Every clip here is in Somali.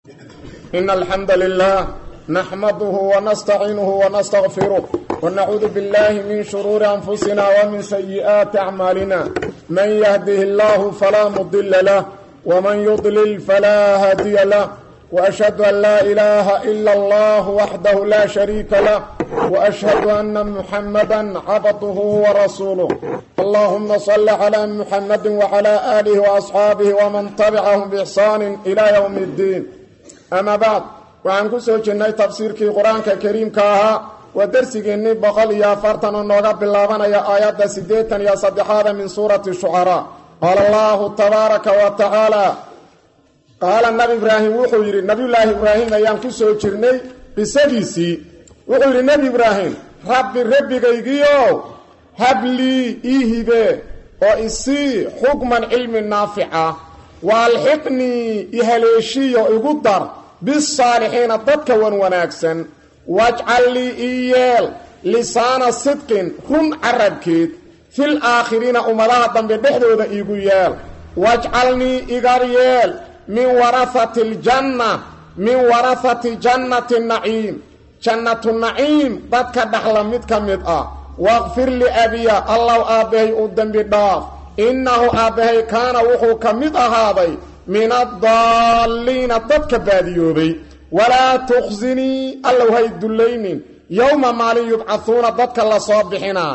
إن الحمد لله نحمده ونستعينه ونستغفره ونعوذ بالله من شرور أنفسنا ومن سيئات أعمالنا من يهده الله فلا مضل له ومن يضلل فلا هادي له وأشهد أن لا إله إلا الله وحده لا شريك له وأشهد أن محمدا عبده ورسوله اللهم صل على محمد وعلى آله وأصحابه ومن تبعهم بإحسان إلى يوم الدين أما بعد waxaan ku soo jirnay tafsiirkii qur-aanka kariimka ahaa waa dersigeennii boqol iyo afartan oo nooga bilaabanaya aayadda siddeetan iyo saddexaada min suurati shucaraa qaala allahu tabaaraka wa tacaala qaala nabi ibraahim wuxuu yidhi nabiyullaahi ibraahim ayaan ku soo jirnay qisadiisii wuxuu yidhi nebi ibraahim rabbi rabbigaygiio hablii ii hibe oo isii xukman cilmi naafica waalxiqnii ihaleeshiyo igu dar bisaalixiina dadka wan wanaagsan wajcal lii ii yeel lisaana sidqin run carabkeed fil aakhiriina ummadaha dambe dhexdooda iigu yeel wajcalnii igar yeel min warahati aljanna min warahati jannati naciim jannatu naciim dadka dhaxla mid ka mid ah waqfir liabiya allow aabbahay u dembi dhaaf innahu aabbahay kaana wuxuu ka mid ahaaday min addaalliina dadka baadiyoobay walaa tukhsinii allow hay dullaynin yowma maalin yubcahuuna dadka la soo bixinaa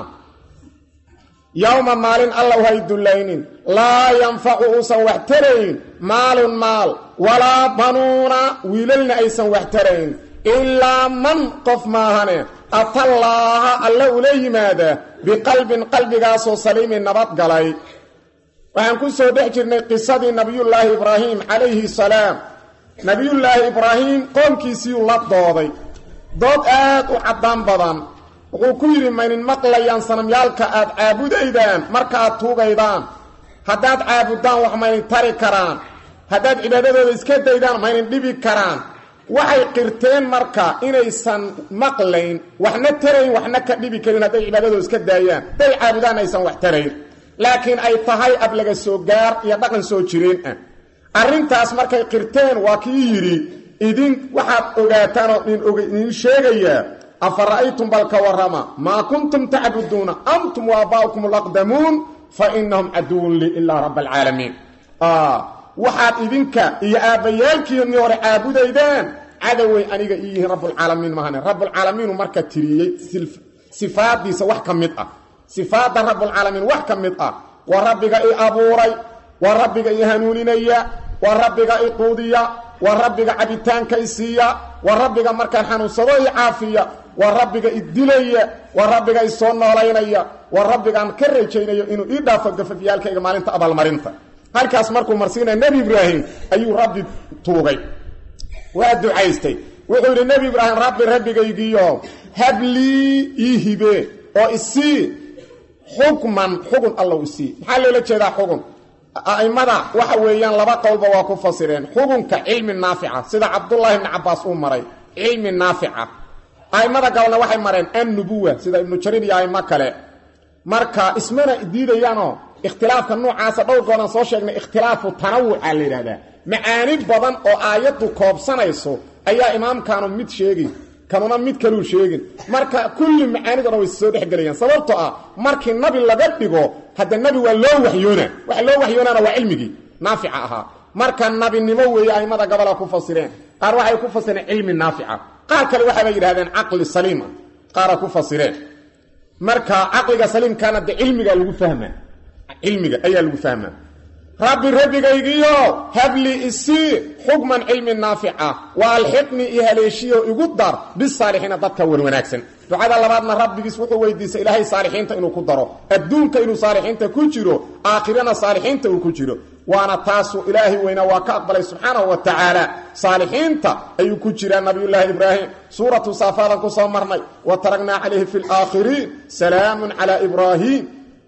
yowma maalin allow hay dullaynin laa yanfacu uusan wax tarayn maalun maal walaa banuuna wiilalna aysan wax tarayn ilaa man qof maahane atallaaha alle ula yimaada biqalbin qalbigaasoo saliimin nabad galay waxaan ku soo dhex jirnay qisadii nabiyullaahi ibraahim calayhi salaam nebiyullaahi ibraahim qoomkiisiiyuu la dooday dood aad u caddaan badan wuxuu ku yidhi maynin maqlayaan sanamyaalka aad caabudaydaan marka aad tuugaydaan haddaad caabuddaan wax maynin tari karaan haddaad cibaadadooda iska daydaan maynin dhibi karaan waxay qirteen marka inaysan maqlayn waxna tarayn waxna ka dhibi karin hadday cibaadadooda iska daayaan hadday caabudaan aysan wax tarayn laakiin ay tahay ab laga soo gaar iyo dhaqan soo jireen ah arrintaas markay qirteen waa kii yidhi idin waxaad ogaataan oo idin sheegayaa afa ra'aytum balka warrama maa kuntum tacbuduuna antum waabaa'ukum alaqdamuun fa inahum caduwun lii ilaa raba alcaalamiin waxaad idinka iyo aabbayaalkiinii hore caabudaydaan cadowey aniga ii yihiin rabbulcaalamiin mahane rabbulcaalamiinu marka tiriyey sifaadiisa wax ka mid ah sifaadda rabbulcaalamiin wax ka mid ah waa rabbiga i abuuray waa rabbiga i hanuuninaya waa rabbiga i quudiya waa rabbiga cabitaanka i siiya waa rabbiga markaan xanuunsado i caafiya waa rabbiga i dilaya waa rabbiga i soo noolaynaya waa rabbigaan ka rajaynayo inuu ii dhaafo gafafyaalkayga maalinta abaalmarinta halkaas markuu marsiinaya nebi ibraahim ayuu rabbi tuugay waa ducaystay wuxuu yidhi nebi ibraahim rabbi rabbigaygiyo hablii ii hibe oo isii xukman xugun allow isii maxaa loola jeedaa xugun a'immada waxa weeyaan laba qowlba waa ku fasireen xugunka cilmi naafica sida cabdullaahi ibni cabbaas uu maray cilmi naafica a'immada gabalna waxay mareen annubuwa sida ibnu jariir iyo a'immo kale marka ismana diidayaanoo ikhtilaafka noocaasa dhowr goodan soo sheegnay ikhtilaafu tanawuca la yidhahdaa macaani badan oo aayaddu koobsanayso ayaa imaamkaanu mid sheegi kanuna mid kaluu sheegin marka kulli macaaniduna way soo dhexgelayaan sababtoo ah markii nabi laga dhigo hadda nabi waa loo waxyoona waxa loo waxyoonaana waa cilmigii naafica ahaa marka nabinimo weeye aimada gabola ku fasireen qaar waxay ku fasireen cilmi naafica qaar kale waxaaba yidhahdeen caqli saliima qaara ku fasireen marka caqliga saliimkaana de cilmigaa lagu fahmaa cilmiga ayaa lagu fahmaa rabbi rabbigaygiyo habli isii xukman cilmi naafica wa alxiqnii iyo haleeshiyo igu dar bisaalixiina dadka wan wanaagsan ducada labaadna rabbigiis wuxuu weydiistay ilaahay saalixiinta inuu ku daro adduunka inuu saalixiinta ku jiro aakhirana saalixiinta uu ku jiro waana taasuu ilaahay weynaa waa ka aqbalay subxaanahu wa tacaala saalixiinta ayuu ku jiraa nabiyullaahi ibraahim suuratu saafaadan ku soo marnay wa taragnaa calayhi fi laakhiriin salaamun calaa ibraahim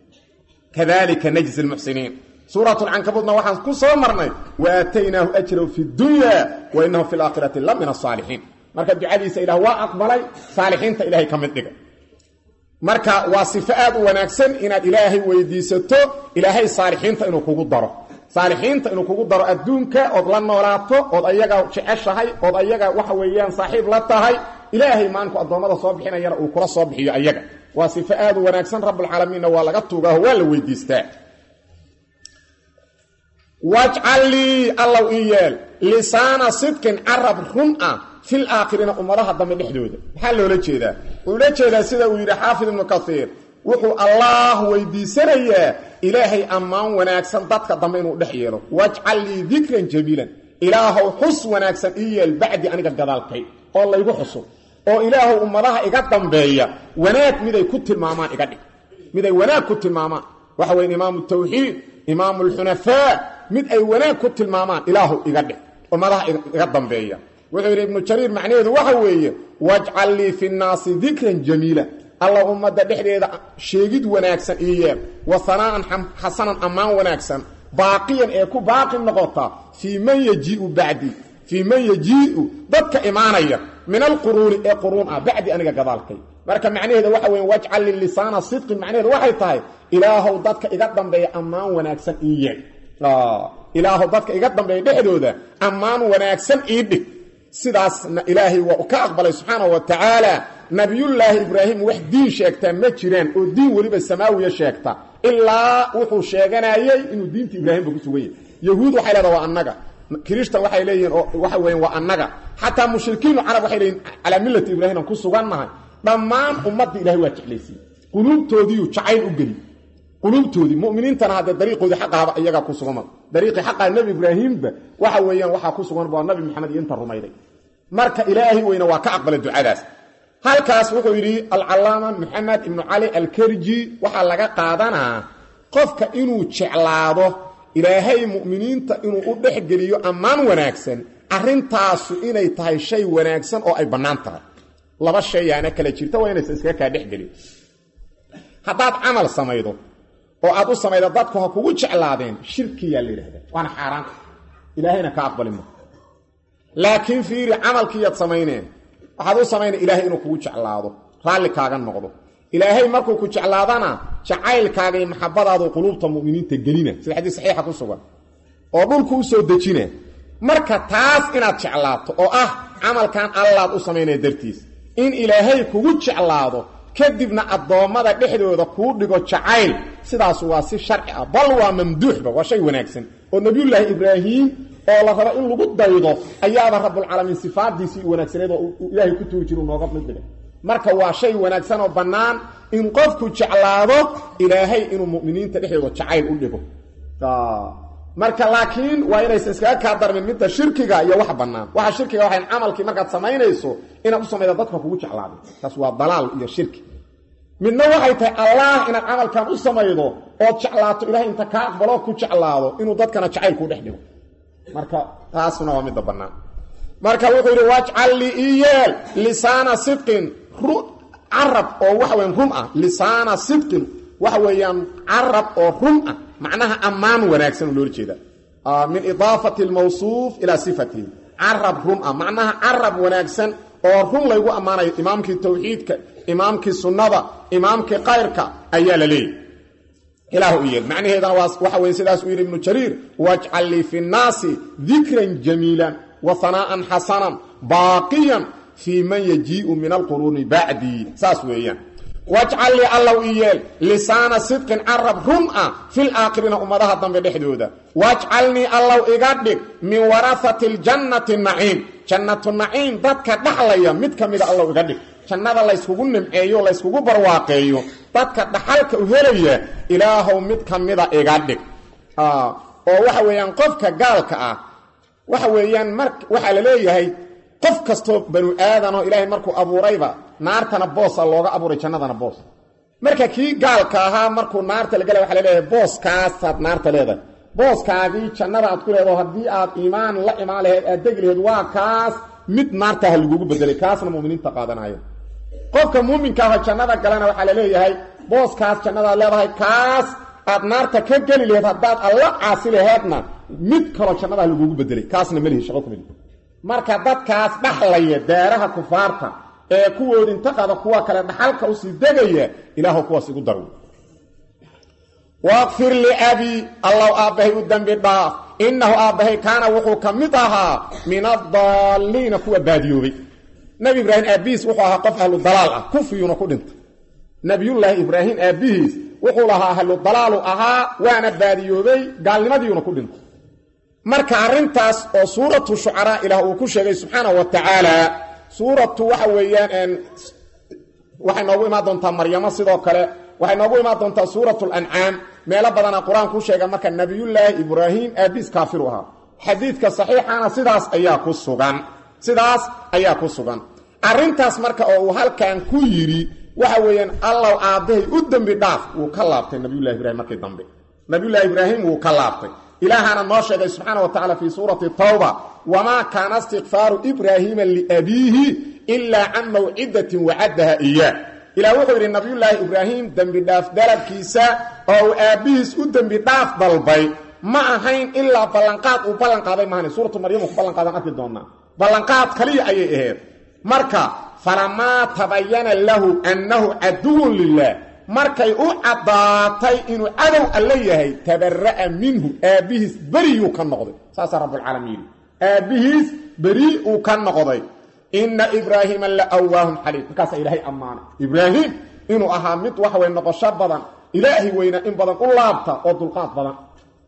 kadalika najzi lmuxsiniin suurat lcankabuudna waxaan ku soo marnay wa aataynaahu ajrahu fi dunya wa inahu fi laakhirati la min asaalixiin marka ducadiisa ilah waa aqbalay saalixiinta ilahay ka mid dhiga marka waa sifo aad u wanaagsan inaad ilaahay weydiisato ilaahay saalixiinta inuu kugu daro saalixiinta inuu kugu daro adduunka ood la noolaato ood ayaga jeceshahay ood ayaga waxa weeyaan saaxiib la tahay ilaahay maalinku addoommada soo bixinayana uu kula soo bixiyo ayaga waa sifo aad u wanaagsan rabbulcaalamiinna waa laga tuugaaho waa la weydiistaa wajcal lii allow ii yeel lisaana sidqin carab run ah fil aakhiriina ummadaha dambe dhexdooda maxaa loola jeedaa wuxuu la jeedaa sida uu yidhi xaafid ibnu kasiir wuxuu allaah weydiisanayaa ilaahay ammaan wanaagsan dadka dambe inuu dhex yeelo wajcal lii dikran jamiilan ilaahow xus wanaagsan ii yeel bacdi aniga gadaalkay oo laygu xuso oo ilaahow ummadaha iga dambeeya wanaag miday ku tilmaamaan iga dhig miday wanaag ku tilmaamaan waxa weyn imaamu tawxiid imaamu alxunafaa mid ay wanaag ku tilmaamaan ilaahu iga dhig ummadaha iga dambeeya wuxuu yidhi ibnu jariir macnaheedu waxa weeye wajcal lii fi nnaasi dikran jamiila alla ummadda dhexdeeda sheegid wanaagsan ii yeel wa hanaa'an xasanan ammaan wanaagsan baaqiyan ee ku baaqi noqota fii man yajiiu bacdi fii man yajii'u dadka imaanaya min alquruuni ee quruun ah bacdi aniga gadaalkay marka macnaheeda waxa weeye wajcal li lisaana sidqin macnaheedu waxay tahay ilaahow dadka iga dambeeya ammaan wanaagsan ii yeel ilaahow dadka iga dambeeya dhexdooda ammaan wanaagsan ii dhig sidaasna ilaahay waa ka aqbalay subxaanahu wa tacaala nabiyullaahi ibraahim wax diin sheegtaa ma jiraan oo diin weliba samaawiya sheegta ilaa wuxuu sheeganayey inuu diinta ibraahimba ku sugan yahy yahuud waxay leedaha waa annaga kirishtan waxay leeyihiin oo waxa weyan waa annaga xataa mushrikiinu carab waxay leeyihin calaa millati ibraahim aan ku sugannahay dhammaan ummadda ilahay waa jeclaysiye quluubtoodiiyu jacayl u geli quluubtoodii muminiintana haddee dariiqoodii xaqahaba iyagaa ku sugan dariiqii xaqaa nebi ibraahimba waxa weeyaan waxaa ku sugan waa nabi maxamed iyo inta rumayday marka ilaahay weyne waa ka aqbalay ducadaas halkaas wuxuu yidhi alcalaama maxamed ibnu cali alkerji waxaa laga qaadanaa qofka inuu jeclaado ilaahay mu'miniinta inuu u dhexgeliyo ammaan wanaagsan arrintaasu inay tahay shay wanaagsan oo ay bannaan tahay laba shayaana kala jirta waa inaysan iskaga kaa dhexgelin haddaad camal samaydo oo aad u samaydo dadku ha kugu jeclaadeen shirkiyaa la yidhahdaa waana xaaraan ilaahayna ka aqbali ma laakiin fiiri camalkiiyaad samayneen waxaad u samaynay ilaahay inuu kugu jeclaado raalli kaaga noqdo ilaahay markuu ku jeclaadana jacaylkaaga iyo maxabadaadu quluubta mu'miniinta gelina sida xadiis saxiixa ku sugan oo dhulku u soo dejina marka taas inaad jeclaato oo ah camalkan allaad u samaynaya dartiis in ilaahay kugu jeclaado kadibna addoommada dhexdooda kuu dhigo jacayl sidaas waa si sharci ah bal waa mamduuxba waa shay wanaagsan oo nebiyullaahi ibraahim oo la rabo in lagu daydo ayaaba rabbulcaalamiin sifaadiisii wanaagsaneed oo ilaahay ku tuuri jira nooga mid dhigay marka waa shay wanaagsan oo bannaan in qofku jeclaado ilaahay inuu mu'miniinta dhexdooda jacayl u dhigo marka laakiin waa inaysan iskaga kaa darmin midda shirkiga iyo wax bannaan waxa shirkiga waxayn camalkii markaad samaynayso inaad u samayda dadka kugu jeclaado taas waa dalaal iyo shirki midna waxay tahay allah inaad camalkan u samaydo ood jeclaato ilahay inta kaa aqbaloo ku jeclaado inuu dadkana jacayl kuu dhex dhigo marka taasuna waa midda bannaan marka wuxuu yidhi wajcal lii ii yeel lisaana sidqin carab oo waxa weyan run ah lisaana sidqin waxa weeyaan carab oo run ah macnaha ammaan wanaagsan loola jeeda min idaafati almawsuuf ilaa sifatihi carab run ah macnaha carab wanaagsan oo run laygu ammaanayo imaamkii tawxiidka imaamkii sunnada imaamkii kayrka ayaa la leeyahy ilaahu u yeel macnaheedana waxa weye sidaas uu yidhi ibnu jariir wajcal lii fi nnaasi dikran jamiilan wa hanaa'an xasanan baaqiyan fii man yajii'u min alquruuni bacdii saas weeyaan wajcal lii allow ii yeel lisaana sidqin carab run ah fil aakhiriina ummadaha dambe dhexdooda wajcalnii allow iga dhig min warahati ljannati naciim jannatu naciim dadka dhaxlaya mid ka mida allow iga dhig jannada layskugu nimceeyo layskugu barwaaqeeyo dadka dhaxalka u helaya ilaahow mid ka mida iga dhig oo waxa weeyaan qofka gaalka ah waxa weeyaan mar waxaa la leeyahay qof kastoo banu aadanoo ilaahay markuu abuurayba naartana boosa looga abuuray jannadana boos marka kii gaalka ahaa markuu naarta la galay waxa laleeyahay booskaasaad naarta leedahay booskaagii jannada aad ku leedaho haddii aad iimaan la imaan laheyd aad degi laheyd waa kaas mid naarta ha lagugu bedelay kaasna muminiinta qaadanayo qofka muuminka aho jannada galana waxaa la leeyahay booskaas jannadaad leedahay kaas aad naarta ka geli laheyd haddaad alla caasi laheedna mid kaloo jannada ha lagugu bedelay kaasna melihi shaqo kumeli marka dadkaas dhaxlaya daaraha kufaarta ee kuwood inta qada kuwa kale dhaxalka usii degaya ilaahu kuwaas igu darw waqfir liabii allow aabbahay u dembi dhaaf innahu aabbahay kaana wuxuu ka mid ahaa min adaalliina kuwa baadiyoobay nebi ibraahim aabbihiis wuxuu ahaa qof ahlu dalaal ah kufriyuuna ku dhintay nebiyullaahi ibraahim aabbihiis wuxuu lahaa ahlu dalaalu ahaa waana baadiyoobay gaalnimadiiuna ku dhintay marka arrintaas oo suuratu shucaraa ilaah uu ku sheegay subxaana wa tacaala suuratu waxa weeyaan waxay noogu imaan doontaa maryamo sidoo kale waxay noogu imaan doontaa suuratu lancaam meelo badana qur-aanku sheega marka nebiyullaahi ibraahim aabiis kaafiru ahaa xadiidka saxiixana sidaas ayaa ku sugan sidaas ayaa ku sugan arrintaas marka oo uu halkan ku yidhi waxa weeyaan allaw aabbahay u dembi dhaaf wuu ka laabtay nabiyullahi ibrahim markii dambe nabiyullaahi ibraahim wuu ka laabtay ilaahana noo sheegay subxaana wa tacala fii suurati tawba wamaa kaana istikfaaru ibraahiima liabiihi ilaa can mawcidatin wacaddaha iyaa ilah wuxuu yidhi nabiyullaahi ibraahim dembi dhaaf dalabkiisa oo uu aabbihiis u dembi dhaaf dalbay ma ahayn ilaa ballanqaad uu ballanqaaday maahan suuratu maryamu ku ballanqaadaan arki doonaa ballanqaad kaliya ayay ahayd marka falamaa tabayana lahu annahu caduwun lilah markay u caddaatay inuu cadow alle yahay tabara'a minhu aabbihiis beriyuu ka noqday saasaa rabbulcaalamiin yidhi aabbihiis beri uu ka noqday inna ibraahiima la waahun xaliim markaasaa ilaahay ammaanay ibraahim inuu ahaa mid wax way noqosho badan ilaahi weyna in badan u laabta oo dulqaad badan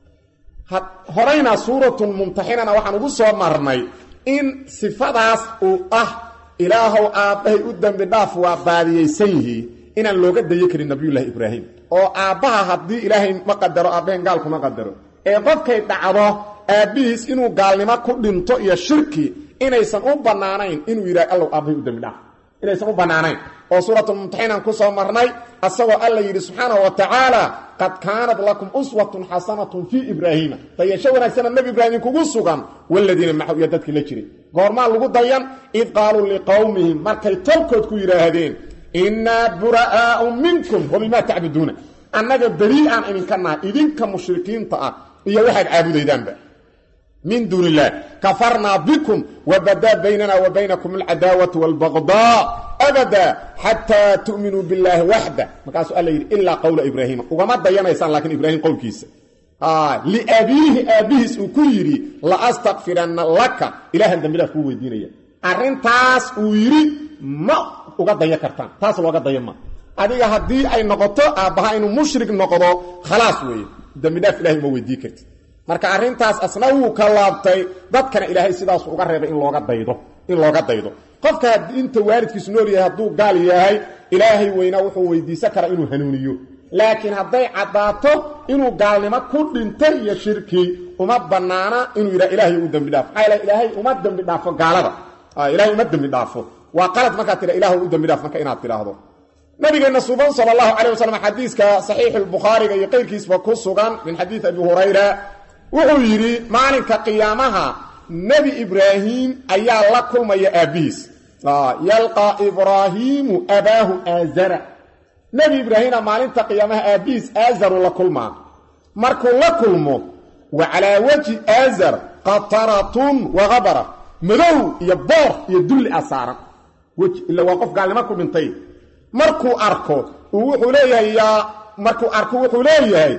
horayna suuratun mumtaxinana waxaan ugu soo marnay in sifadaas uu ah ilaahow aabbahay u dembi dhaaf waa baadiyaysan yihiin inaan looga dayo karin nabiyullaahi ibraahim oo aabbaha haddii ilaahay ma qadaro aabbahen gaalkuma qadaro ee qofkay dhacdo aabbihiis inuu gaalnimo ku dhinto iyo shirki inaysan u bannaanayn inuu yidhaha allow aabbahay u dembi dhaaf inaysan u bannaanayn oo suuratulmumtaxinaan ku soo marnay asagoo alla yidhi subxaanahu wa tacaala qad kaanat lakum uswatun xasanatun fii ibraahiima dayasho wanaagsana nebi ibraahim kugu sugan waladiina macahu iyo dadkii la jiray goormaa lagu dayan id qaaluu liqowmihim markay tolkood ku yidhaahdeen innaa bura'aau minkum wa bimaa tacbuduuna annaga berii aan idinka nahay idinka mushrikiinta ah iyo waxaad caabudaydaanba min duun illah kafarnaa bikum wabadaa baynana wa baynakum alcadaawatu wاlbagdaa abada xataa tu'minuu billaahi waxda markaasuu alla yidhi ilaa qowla ibraahiima ugama dayanaysaan laakiin ibraahim qowlkiisa liabiihi aabbihiis uu ku yidhi laastakfiranna laka ilahan dambidaaf kuu weydiinaya arrintaas uu yidhi ma uga daya kartaan taas looga daya ma adiga haddii ay noqoto aabbaha inuu mushrik noqdo khalaas weeye dembidhaaf ilahay uma weydii kartid marka arrintaas asna wuu ka laabtay dadkana ilaahay sidaasu uga reebay in looga daydo in looga daydo qofka inta waalidkiisu nool yahay hadduu gaal yahay ilaahay weynaa wuxuu weydiisan karaa inuu hanuuniyo laakiin hadday caddaato inuu gaalnimo ku dhintay iyo shirki uma bannaana inuu yidhaha ilaahay u dembi dhaafo maxaa yaele ilaahay uma dembi dhaafo gaalada ilahay uma dembi dhaafo waa qalad markaad tidha ilahu u dembi dhaaf marka inaad tidhaahdo nabigeenna suban sala allahu calay wasalam xadiiska saxiixu lbukhaariga iyo qayrkiisba ku sugan min xadiid abi hurayra wuxuu yidhi maalinka qiyaamaha nebi ibraahim ayaa la kulmaya aabbihiis yalqaa ibraahiimu abaahu aazara nebi ibraahimna maalinta qiyaamaha aabbihiis aazaru la kulmaa markuu la kulmo wa calaa wajhi aazar qataratun wa habara madow iyo boor iyo dulli a saaran weji ila waa qof gaalnimo ku dhintay markuu arko uu wuxuu leeyahay yaa markuu arko wuxuu leeyahay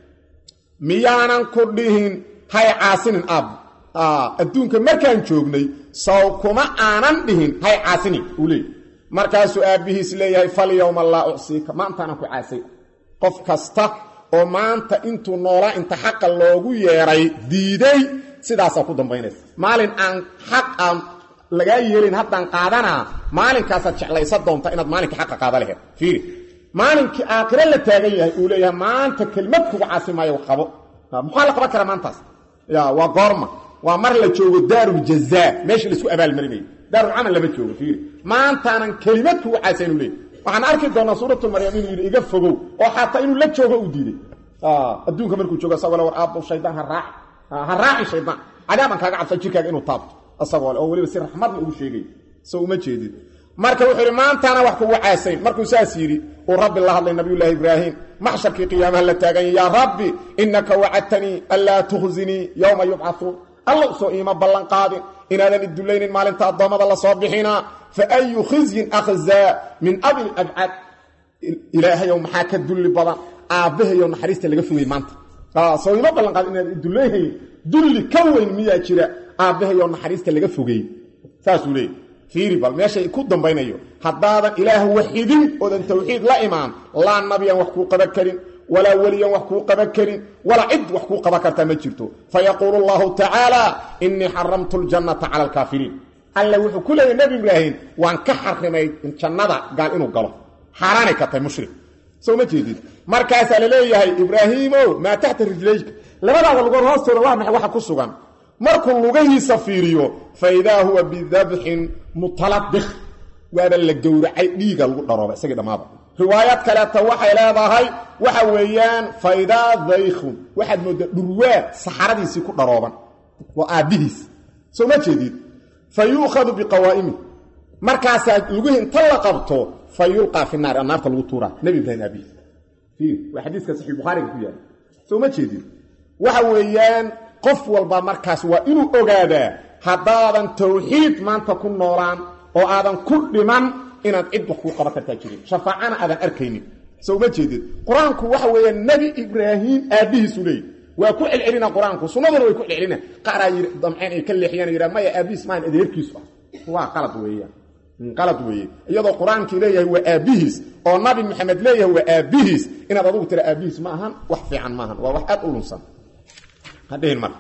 miyaanan ku dhihin hay caasinin aab adduunka markaan joognay saw kuma aanan dhihin hay caasinin uu leeyahy markaasuu aabbihiis leeyahay falyowma laa ucsiika maantaanan ku caasay qof kasta oo maanta intuu noolaa inta xaqa loogu yeedhay diiday sidaasaa ku dambaynaysa maalin aan xaq aan lagaa yeelin haddaan qaadanaa maalinkaasaad jeclaysa doonta inaad maalinkai xaqa qaada laheed fiiri maalinkii aakhiro la taagan yahay uu leeyahay maanta kelmad kuga caasi maayo qabo muxaa la qaban karaa maantaas ya waa goorma waa mar la joogo daaruljazaa meesha laisku abaalmarinayo daarulcamal lama joogo fiiri maantaanan kelimad kuga caasa inuu leeyahy waxaan arki doonaa suuratulmaryam inuu yidhi iga fogow oo xataa inuu la joogo uu diiday adduunka markuu joogo isagoo le war aabbo shaydaan ha raaci ha raaci shaydaan cadaabaan kaaga cabsan jirkaaga inuu taabto isagoo le oo weliba si raxmadna ugu sheegay so uma jeedid marka wuxuu yidhi maantaana wax kugu caasayn markuu saas yidhi uu rabbi la hadlay nabiyullaahi ibraahim maxsharkii qiyaamaha la taaganya yaa rabbi innaka wacadtanii anlaa tukhzinii yowma yubcauun alla usoo iima ballan qaadin inaadan idullaynin maalinta addoommada la soo bixinaa fa ayu khizyin akhzaa min abi abcad ilaahayow maxaa ka dulli badan aabbahayo naxariista laga fogay maanta soo ima ballanqaad inaad duleehayn dulli ka weyn miyaa jira aabbahayo naxariista laga fogey saasuu leeyay fiiri bal meeshay ku dambaynayo haddaadan ilaah waxidin oodan tawxiid la imaan laa nabiyan wax kuu qaban karin walaa weliyan wax kuu qaban karin walaa cid wax kuu qaban kartaa ma jirto fayaquulu allahu tacaala innii xaramtu ljannata cala alkaafiriin alla wuxuu ku leeyahy nebi ibraahim waan ka xarimay jannada gaal inuu galo xaaraanay ka tahay mushrik soo ma jeedid markaasaa la leeyahay ibraahiimow maa taxta rijlayka labadaada lugood hoostooda waa maxay waxa ku sugan markuu lugahiisa fiiriyo fa idaa huwa bidabxin mutalabik waaba la gowracay dhiiga lagu dharooba isagii dhammaada riwaayad kaleeta waxay leedahay waxa weeyaan faidaa daykhun waxaad mooddaa dhurwaa saxaradiisii ku dharooban waa aabbihiis soo ma jeedid fa yuukhadu biqawaa'imi markaasaa lugihi inta la qabto fa yulqaa fi naar naarta lagu tuuraa nebi ibraahim aabihiis waa xadiiska saxiix bukhaariga ku yaala soo ma jeedid waxa weeyaan qof walba markaas waa inuu ogaadaa haddaadan tawxiid maanta ku noolaan oo aadan ku dhiman inaad cid wax kuu qaban kartaa jirin shafaacana aadan arkaynin soo ma jeedid qur-aanku waxa weeya nebi ibraahim aabbihiisu leey waa ku celcelina qur-aanku sunnaduna way ku celcelina qaaraa yii damceen ay ka leexiyaan yidhaa maya aabbihiis maahan adeerkiisu ah waa qalad weeyaan qalad weeye iyadoo qur-aankii leeyahay waa aabbihiis oo nabi maxamed leeyahay waa aabbihiis inaad adugu tira aabbihiis ma ahan wax fiican maahan waa wax aad u lunsan hadhihin marka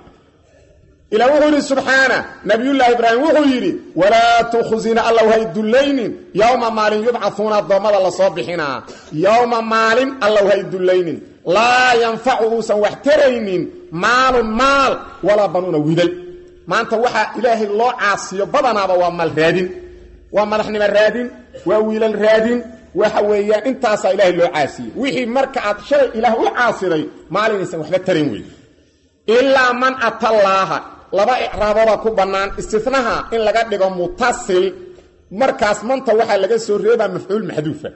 ilaa wuxuu yidhi subxaana nabiyullaahi ibraahim wuxuu yidhi walaa tukhzina allow hay dullaynin yowma maalin yubcahuuna addoommada lasoo bixinaa yowma maalin allow hay dullaynin laa yanfacu uusan wax taraynin maalun maal walaa banuuna widal maanta waxaa ilaahay loo caasiyo badanaaba waa maal raadin waa madaxnimo raadin waa wiilal raadin waxa weeyaan intaasaa ilaahay loo caasiyey wixii marka aad shalay ilaah u caasiday maalinaysan waxba tarayn wey ilaa man atallaaha laba icraabooda ku bannaan istinaha in laga dhigo mutasil markaas manta waxaa laga soo reebaa mafcuul maxduufa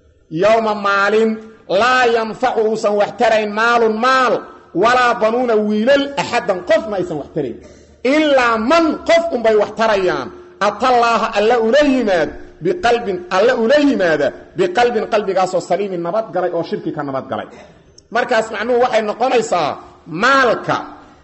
yowma maalin laa yanfacu uusan wax tarayn maalun maal walaa banuuna wiilal axaddan qofna aysan wax tarayn ilaa man qof unbay wax tarayaan atallaaha alla ula yimaad biqalbin alla ula yimaada biqalbin qalbigaasoo saliimin nabadgalay oo shirki ka nabadgalay markaas macnuhu waxay noqonaysaa maalka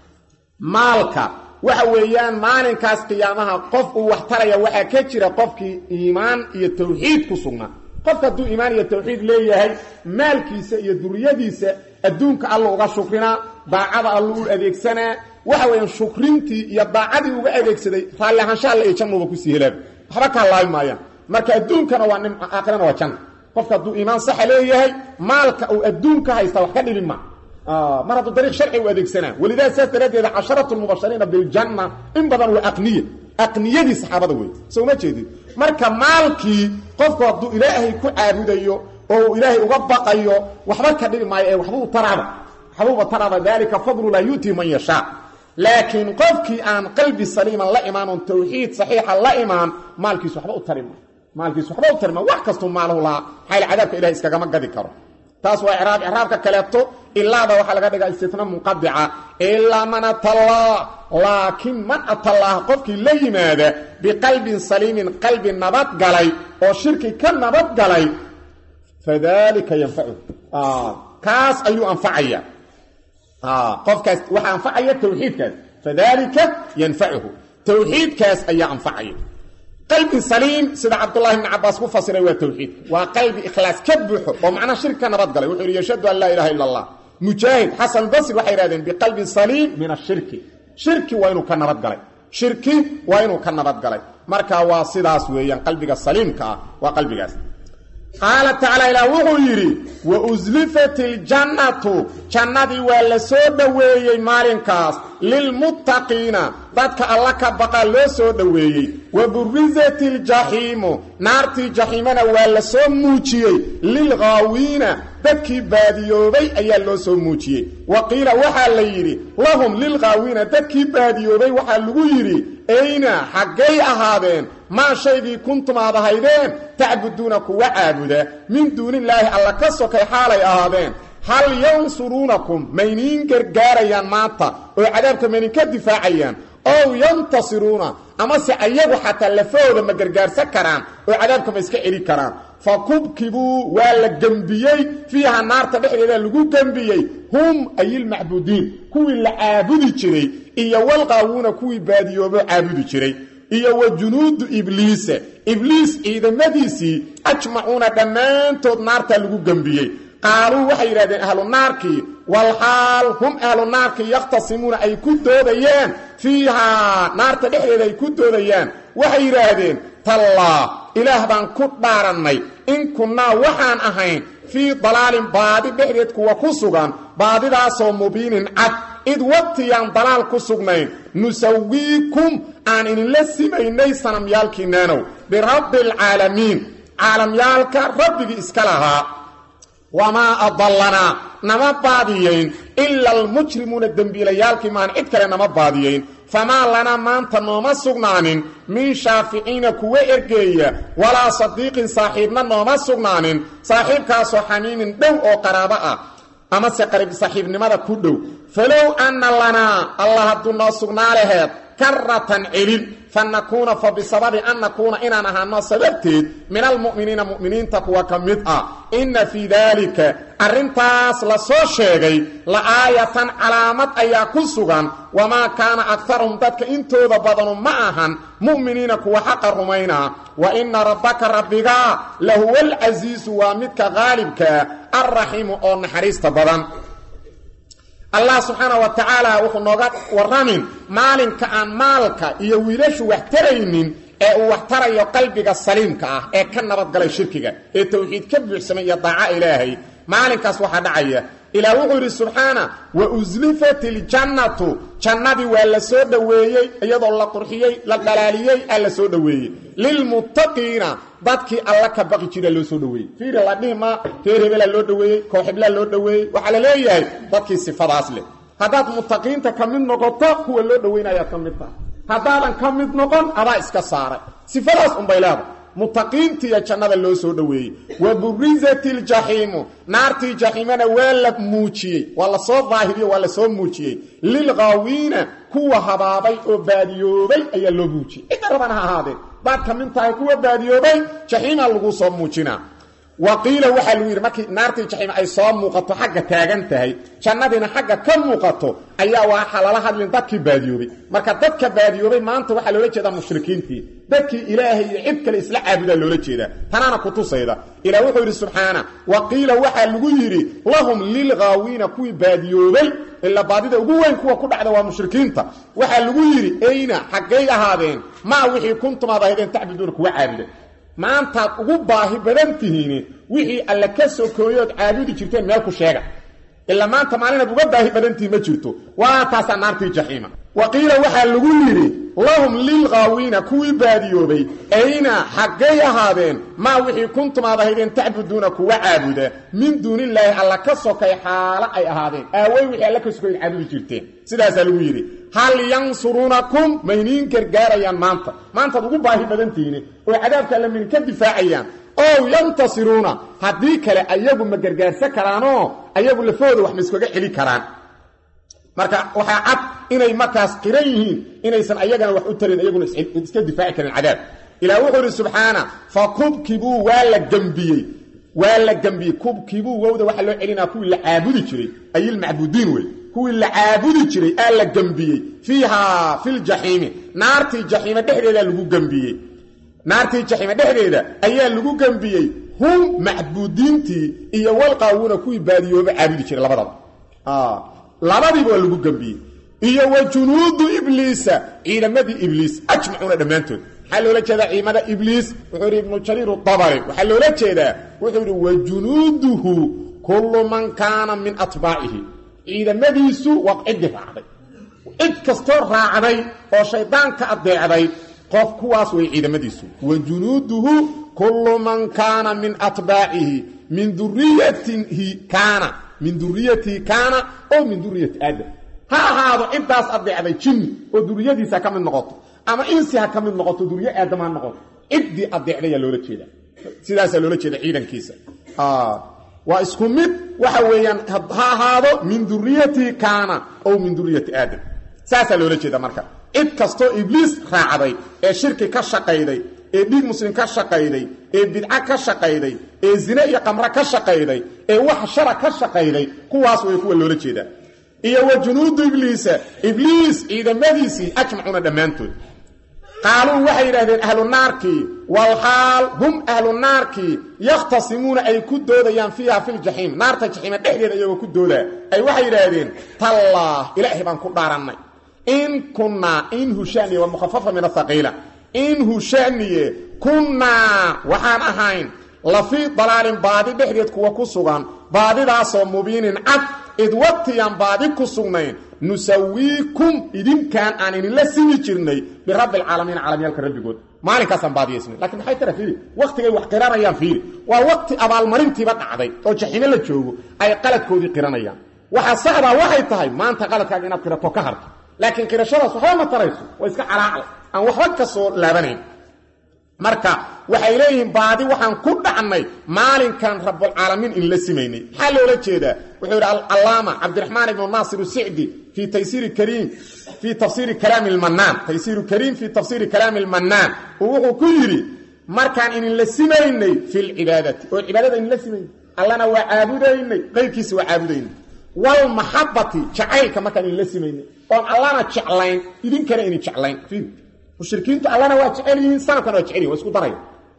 maalka waxa weeyaan maalinkaas qiyaamaha qof uu wax taraya waxaa ka jira qofkii iimaan iyo tawxiid ku sugnaa qofka hadduu iimaan iyo tawxiid leeyahay maalkiisa iyo duriyadiisa adduunka alla uga shukrinaa daacada alla u adeegsanaa waxa weeyaan shukrintii iyo daacadii uga adeegsaday raalli ahaansha alla iyo jannuba kusii helaaba waxba kaa laabi maayaan marka adduunkana waa nimco aakhirana waa janna qofka hadduu iimaan saxa leeyahay maalka uu adduunka haysta wax ka dhibin ma mar hadduu dariiq sharci u adeegsanaa walidaa saas daraaddeeda casharatu lmubashariina biljanna in badan waa aqniya aqniyadii saxaabada wey soo ma jeedid marka maalkii qofku hadduu ilaahay ku caabudayo oo uu ilaahay uga baqayo waxba ka dhibi maayo ee waxbuu taraaba waxbuuba taraaba daalika fadlu laa yu'tii man yashaa laakiin qofkii aan qalbi saliiman la imaan oon tawxiid saxiixa la imaan maalkiis waxba u tarima maalkiis waxba u tarima wax kastuu maalahu lahaa xayl cadaabka ilahay iskagama gadi karo taas waa iraab iraabka kaleeto ilaada waxaa laga dhigaa istina munqadica ilaa man atallah laakiin man atallaah qofkii la yimaada biqalbin saliimin qalbi nabadgalay oo shirki ka nabadgalay fadalika yanfacu kaas ayuu anfacaya qofkaas waxaa anfacaya tawxiidkaas fadalika yanfacuhu tawxiidkaas ayaa anfacaya qalbi saliim sida cabdullahi bni cabaas ku fasiray waa tawxiidka waa qalbi ikhlaas ka buuxo oo macnaa shirki ka nabadgalay wuxuu yidhi yashhadu an laa ilaha illa allah mujaahid xasan basri waxay idhahdeen biqalbin saliim min ashirki shirki waa inuu ka nabadgalay shirki waa inuu ka nabadgalay marka waa sidaas weeyaan qalbiga saliimka ah waa qalbigaas qaala tacaala ilaah wuxuu yidhi wa uslifat iljannatu jannadii waa la soo dhoweeyey maalinkaas lilmuttaqiina dadka alla ka baqaa loo soo dhoweeyey wa burisat iljaxiimu naartii jaxiimana waa la soo muujiyey lilghaawiina dadkii baadiyoobay ayaa loo soo muujiyey wa qiila waxaa la yidhi lahum lilghaawiina dadkii baadiyoobay waxaa lagu yidhi ayna xaggay ahaadeen maa shaygii kuntum aad ahaydeen tacbuduuna kuwa caabuda min duunillaahi alla ka sokay xaalay ahaadeen hal yansuruunakum mayniin gargaarayaan maanta oo cadaabka mayninka difaacayaan ow yantasiruuna amase ayagu xataa lafahooda ma gargaarsan karaan oo cadaabka ma iska celi karaan fa kubkibuu waa la gembiyey fiiha naarta dhexdeeda lagu gembiyey hum ayilmacbudiin kuwii la caabudi jiray iyo walqaawuuna kuwii baadiyoobo caabudi jiray iyo wa junuudu ibliisa ibliis ciidamadiisii ajmacuuna dhammaantood naarta lagu gembiyey qaaluu waxay yidhahdeen ahlu naarkii walxaal hum ahlu naarkii yakhtasimuuna ay ku doodayaan fiihaa naarta dhexdeeda ay ku doodayaan waxay yidhaahdeen tallaa ilaah baan ku dhaarannay in kunnaa waxaan ahayn fii dalaalin baadi dhexdeed kuwa ku sugan baadidaasoo mubiinin cad id waqtiyaan dalaal ku sugnayn nusawiikum aan idinla simaynay sanamyaalkiinaanow birabbi alcaalamiin caalamyaalka rabbigii iska lahaa wamaa adallanaa nama baadiyayn ila almujrimuuna dembiilayaalkii maan cid kale nama baadiyayn famaa lanaa maanta nooma sugnaanin min shaaficiina kuwa ergeeya walaa sadiiqin saaxiibna nooma sugnaanin saaxiibkaasoo xamiimin dhow oo qaraabo ah amase qarib saaxiibnimada ku dhow falow anna lanaa allah hadduu noo sugnaa laheed karatan celin fa nakuuna fa bisababi an nakuuna inaan ahaano sababteed min almu'miniina mu'miniinta kuwa ka mid ah inna fii daalika arrintaas la soo sheegay la aayatan calaamad ayaa ku sugan wamaa kaana aktaruhum dadka intooda badanu ma ahan mu'miniina kuwa xaqa rumaynaa wa inna rabbaka rabbigaa lahuwa alcasiisu waa midka qaalibkaa alraxiimu oo naxariista badan allah subxaana wa tacaala wuxuu nooga warramin maalinka aan maalka iyo wiilashu wax taraynin ee uu wax tarayo qalbiga saliimka ah ee ka nabadgalay shirkiga ee towxiid ka buuxsamay iyo daaca ilaahay maalinkaas waxaa dhacaya ilaah wuxuu yidhi subxaana wa uslifat iljannatu jannadii waa la soo dhoweeyey iyadoo la qurxiyey la dhalaaliyey aa la soo dhoweeyey lilmuttaqiina dadkii alla ka baqi jira loo soo dhoweeyey fiiri la dhihi maa reer hebelaa loo dhoweeyey kooxiblaa loo dhoweeyey waxaa la leeyahay dadkii sifadaas leh haddaad muttaqiinta ka mid noqoto kuwa loo dhoweynayaad ka mid tahay haddaadan ka mid noqon adaa iska saaray sifadaas unbay leedahay mutaqiintiiyo jannada loo soo dhoweeyey wa burizat iljaxiimu naartii jaxiimana waa la muujiyey waa la soo daahiriyo waa la soo muujiyey lilqaawiina kuwa habaabay oo baadiyoobay ayaa loo muujiyey cidda rabana ha ahaadee baad ka mid tahay kuwa baadiyoobay jaxiimaa lagu soo muujinaa wa qiila waxaa lagu yidhi markii naartii jaxiim ay soo muuqato xagga taagan tahay jannadiina xagga ka muuqato ayaa waxaa lala hadlin dadkii baadiyoobay marka dadka baadiyoobay maanta waxaa loola jeedaa mushrikiintii dadkii ilaahay iyo cid kale isla caabudaa loola jeedaa tanaana kutusayda ilah wuxuu yidhi subxaana wa qiila waxaa lagu yidhi lahum lilghaawiina kuwii baadiyoobay ila baadida ugu weyn kuwa ku dhacda waa mushrikiinta waxaa lagu yidhi ayna xaggay ahaadeen maa wixii kuntum aad ahaydeen tacbuduuna kuwa caabuda maantaad ugu baahi badan tihiin wixii alle ka sokooyood caabudi jirteen meel ku sheega ilaa maanta maalinaad uga baahi badantihi ma jirto waa taasaa naartii jaxiima wa qiila waxaa lagu yidhi lahum lilghaawiina kuwii baadiyoobay ayna xaggay ahaadeen maa wixii kuntum aad ahaydeen tacbuduuna kuwa caabuda min duunillaahi alla ka sokay xaalo ay ahaadeen aawey wixii alla ka sokoyd caabudi jirteen sidaasaa lagu yidhi hal yansuruunakum mayniin gargaarayaan maanta maantaad ugu baahi badantihiin oo cadaabka alla maydin ka difaacayaan ow yantasiruuna haddii kale ayagu ma gargaarsan karaanoo ayagu lafooda wax ma iskaga celi karaan marka waxaa cad inay markaas qiran yihiin inaysan ayagana wax u tarin iyaguna iska difaaci karin cadaab ilah wuxuu idhi subxaana fa kubkibuu waa la gembiyey waa la gembiyey kubkibuu wowda waxaa loo celinaa kuwii la caabudi jiray ayilmacbudiin wey kuwii la caabudi jiray aa la gembiyey fiihaa filjaxiimi naartii jaxiime dhexdeedaa lagu gembiyey naartii jaxiime dhexdeeda ayaa lagu gembiyey hum macbuudiintii iyo walqaawuna kuwii baadiyooba caabudi jiray labadaba labadiiba waa lagu gembiyey iyo wa junuudu ibliisa ciidamadii ibliis ajmacuuna dhammaantood maxaa loola jeedaa ciidamada ibliis wuxuu yidhi ibnu jariir dabari waxaa loola jeedaa wuxuu yidhi wa junuuduhu kullu man kaana min atbaacihi ciidamadiisu waa ciddii raacday cid kastoo raacday oo shaydaanka adeecday qof kuwaas way ciidamadiisu wa junuuduhu kullu man kaana min atbaacihi min duriyatihi kaana min duriyatihi kaana oo min duriyati aadam ha ahaado ciddaas adeecday jinni oo duriyadiisa ka mid noqoto ama insi ha ka mid noqoto duriye aadam ha noqoto ciddii adeecdayaa loola jeeda sidaasaa loola jeeda ciidankiisa waa isku mid waxa weeyaan ha ahaado min duriyatihi kaana ow min duriyati aadam saasaa loola jeeda marka cid kastoo ibliis raacday ee shirki ka shaqayday ee dhiig muslim ka shaqayday ee bidca ka shaqayday ee zine iyo qamre ka shaqayday ee wax shara ka shaqayday kuwaas way kuwa loola jeedaa iyo wa junuudu ibliisa ibliis ciidamadiisii ajmacuuna dhammaantood qaaluu waxay yidhahdeen ahlu naarkii walxaal hum ahlu naarkii yakhtasimuuna ay ku doodayaan fiiha filjaxiim naarta jaxiima dhexdeeda iyagoo ku doodaa ay waxay yidhaahdeen tallaah ilaahay baan ku dhaarannay in kunnaa in hushaniye waa mukhafafa min athaqiila in hushaniye kunnaa waxaan ahayn la fii dalaalin baadi dhexdeed kuwa ku sugan baadidaasoo mubiinin cad id waqtiyaan baadi ku sugnayn nusawiikum idinkaan aan idinla simi jirnay birabbi alcaalamiin caalamyaalka rabbigood maalinkaasaan baadiyaysnay lakiin maxay tara fiiri waqtigay wax qiranayaan fiiri waa waqti abaalmarintiiba dhacday oo jaxiime la joogo ay qaladkoodii qiranayaan waxaa saxdaa waxay tahay maanta qaladkaaga inaad qirato ka harto laakiin qirashadaas waxba ma tarayso waa iska calaacal aan waxba ka soo laabanayn marka waxay leeyihiin baadi waxaan ku dhacnay maalinkan rabulcaalamiin in la simaynay maxaa loola jeedaa wuxuu yidhi alaama cabdiraxmaan ibnu naasir sicdi fii taysiiri kariim fii tafsiiri kalaami lmannaan taysiiru kariim fii tafsiiri kalaami lmannaan uu wuxuu ku yidhi markaan idinla simaynay fi lcibaadati oo cibaadada idinla simaynay allana waa caabudaynay qayrkiisa waa caabudaynay walmaxabati jacaylka markaan idinla simaynay oon allana jeclayn idinkana idin jeclayn mushrikiintu allana waa jecel yihiin sanadkana waa jecel yihin waa isku daraya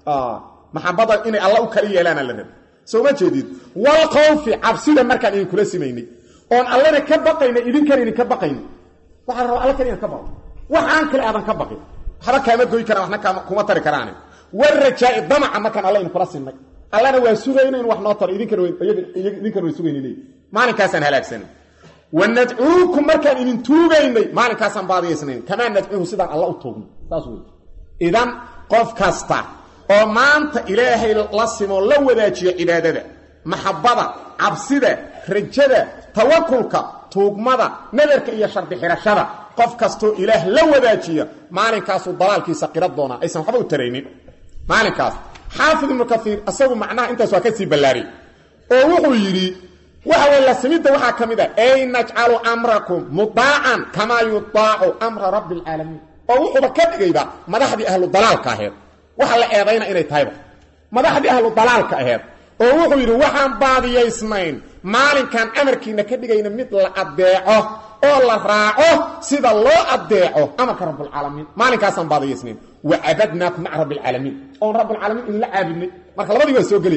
maxabada inay alla u kala yeelaana la raba soo ma jeedid walkhawfi cabsida markaan idinkula simaynay oon allana ka baqayna idinkana idinka baqayna waxaa la rabaa alla kale inad ka baqo waxaan kale aadan ka baqin waxba kaama goy karaan waxna kuma tari karaane warajaa'i damaca markaan alla idinkula sinay allana waa sugayna in wax noo taro idinkana idinkana way sugayna leeyi maalinkaasaan halaagsanay wanadcuukum markaan idin tuugaynay maalinkaasaan baadiyaysnayn kamaa nadcuuhu sidaan alla u tuugno saas wey idan qof kasta oo maanta ilaahay la simo la wadaajiyo cibaadada maxabbada cabsida rajada tawakulka tuugmada nadarka iyo shardi xidhashada qof kastoo ilaah la wadaajiya maalinkaasuu dalaalkiisa qira doonaa aysan waxba u taraynin maalinkaas xaafid ibnu kaiir isagu macnaha intaas waa ka sii ballaariyey oo wuxuu yidhi waxa way la simidda waxaa ka mid a ay najcalu amrakum mudaacan kamaa yudaacu amra rabbi alcaalamiin oo wuxuuba ka dhigayba madaxdii ahlu dalaalka aheed waxa la eedayna inay tahayba madaxdii ahlu dalaalka aheed oo wuxuu yidhi waxaan baadiyaysnayn maalinkan amarkiina ka dhigayna mid la addeeco oo la raaco sida loo addeeco amarka rabbulcaalamiin maalinkaasaan baadiyaysnayn wa cabadnaakum maca rabbi alcaalamiin oon rabbulcaalamiin idinla caabudnay marka labadii waa soo geli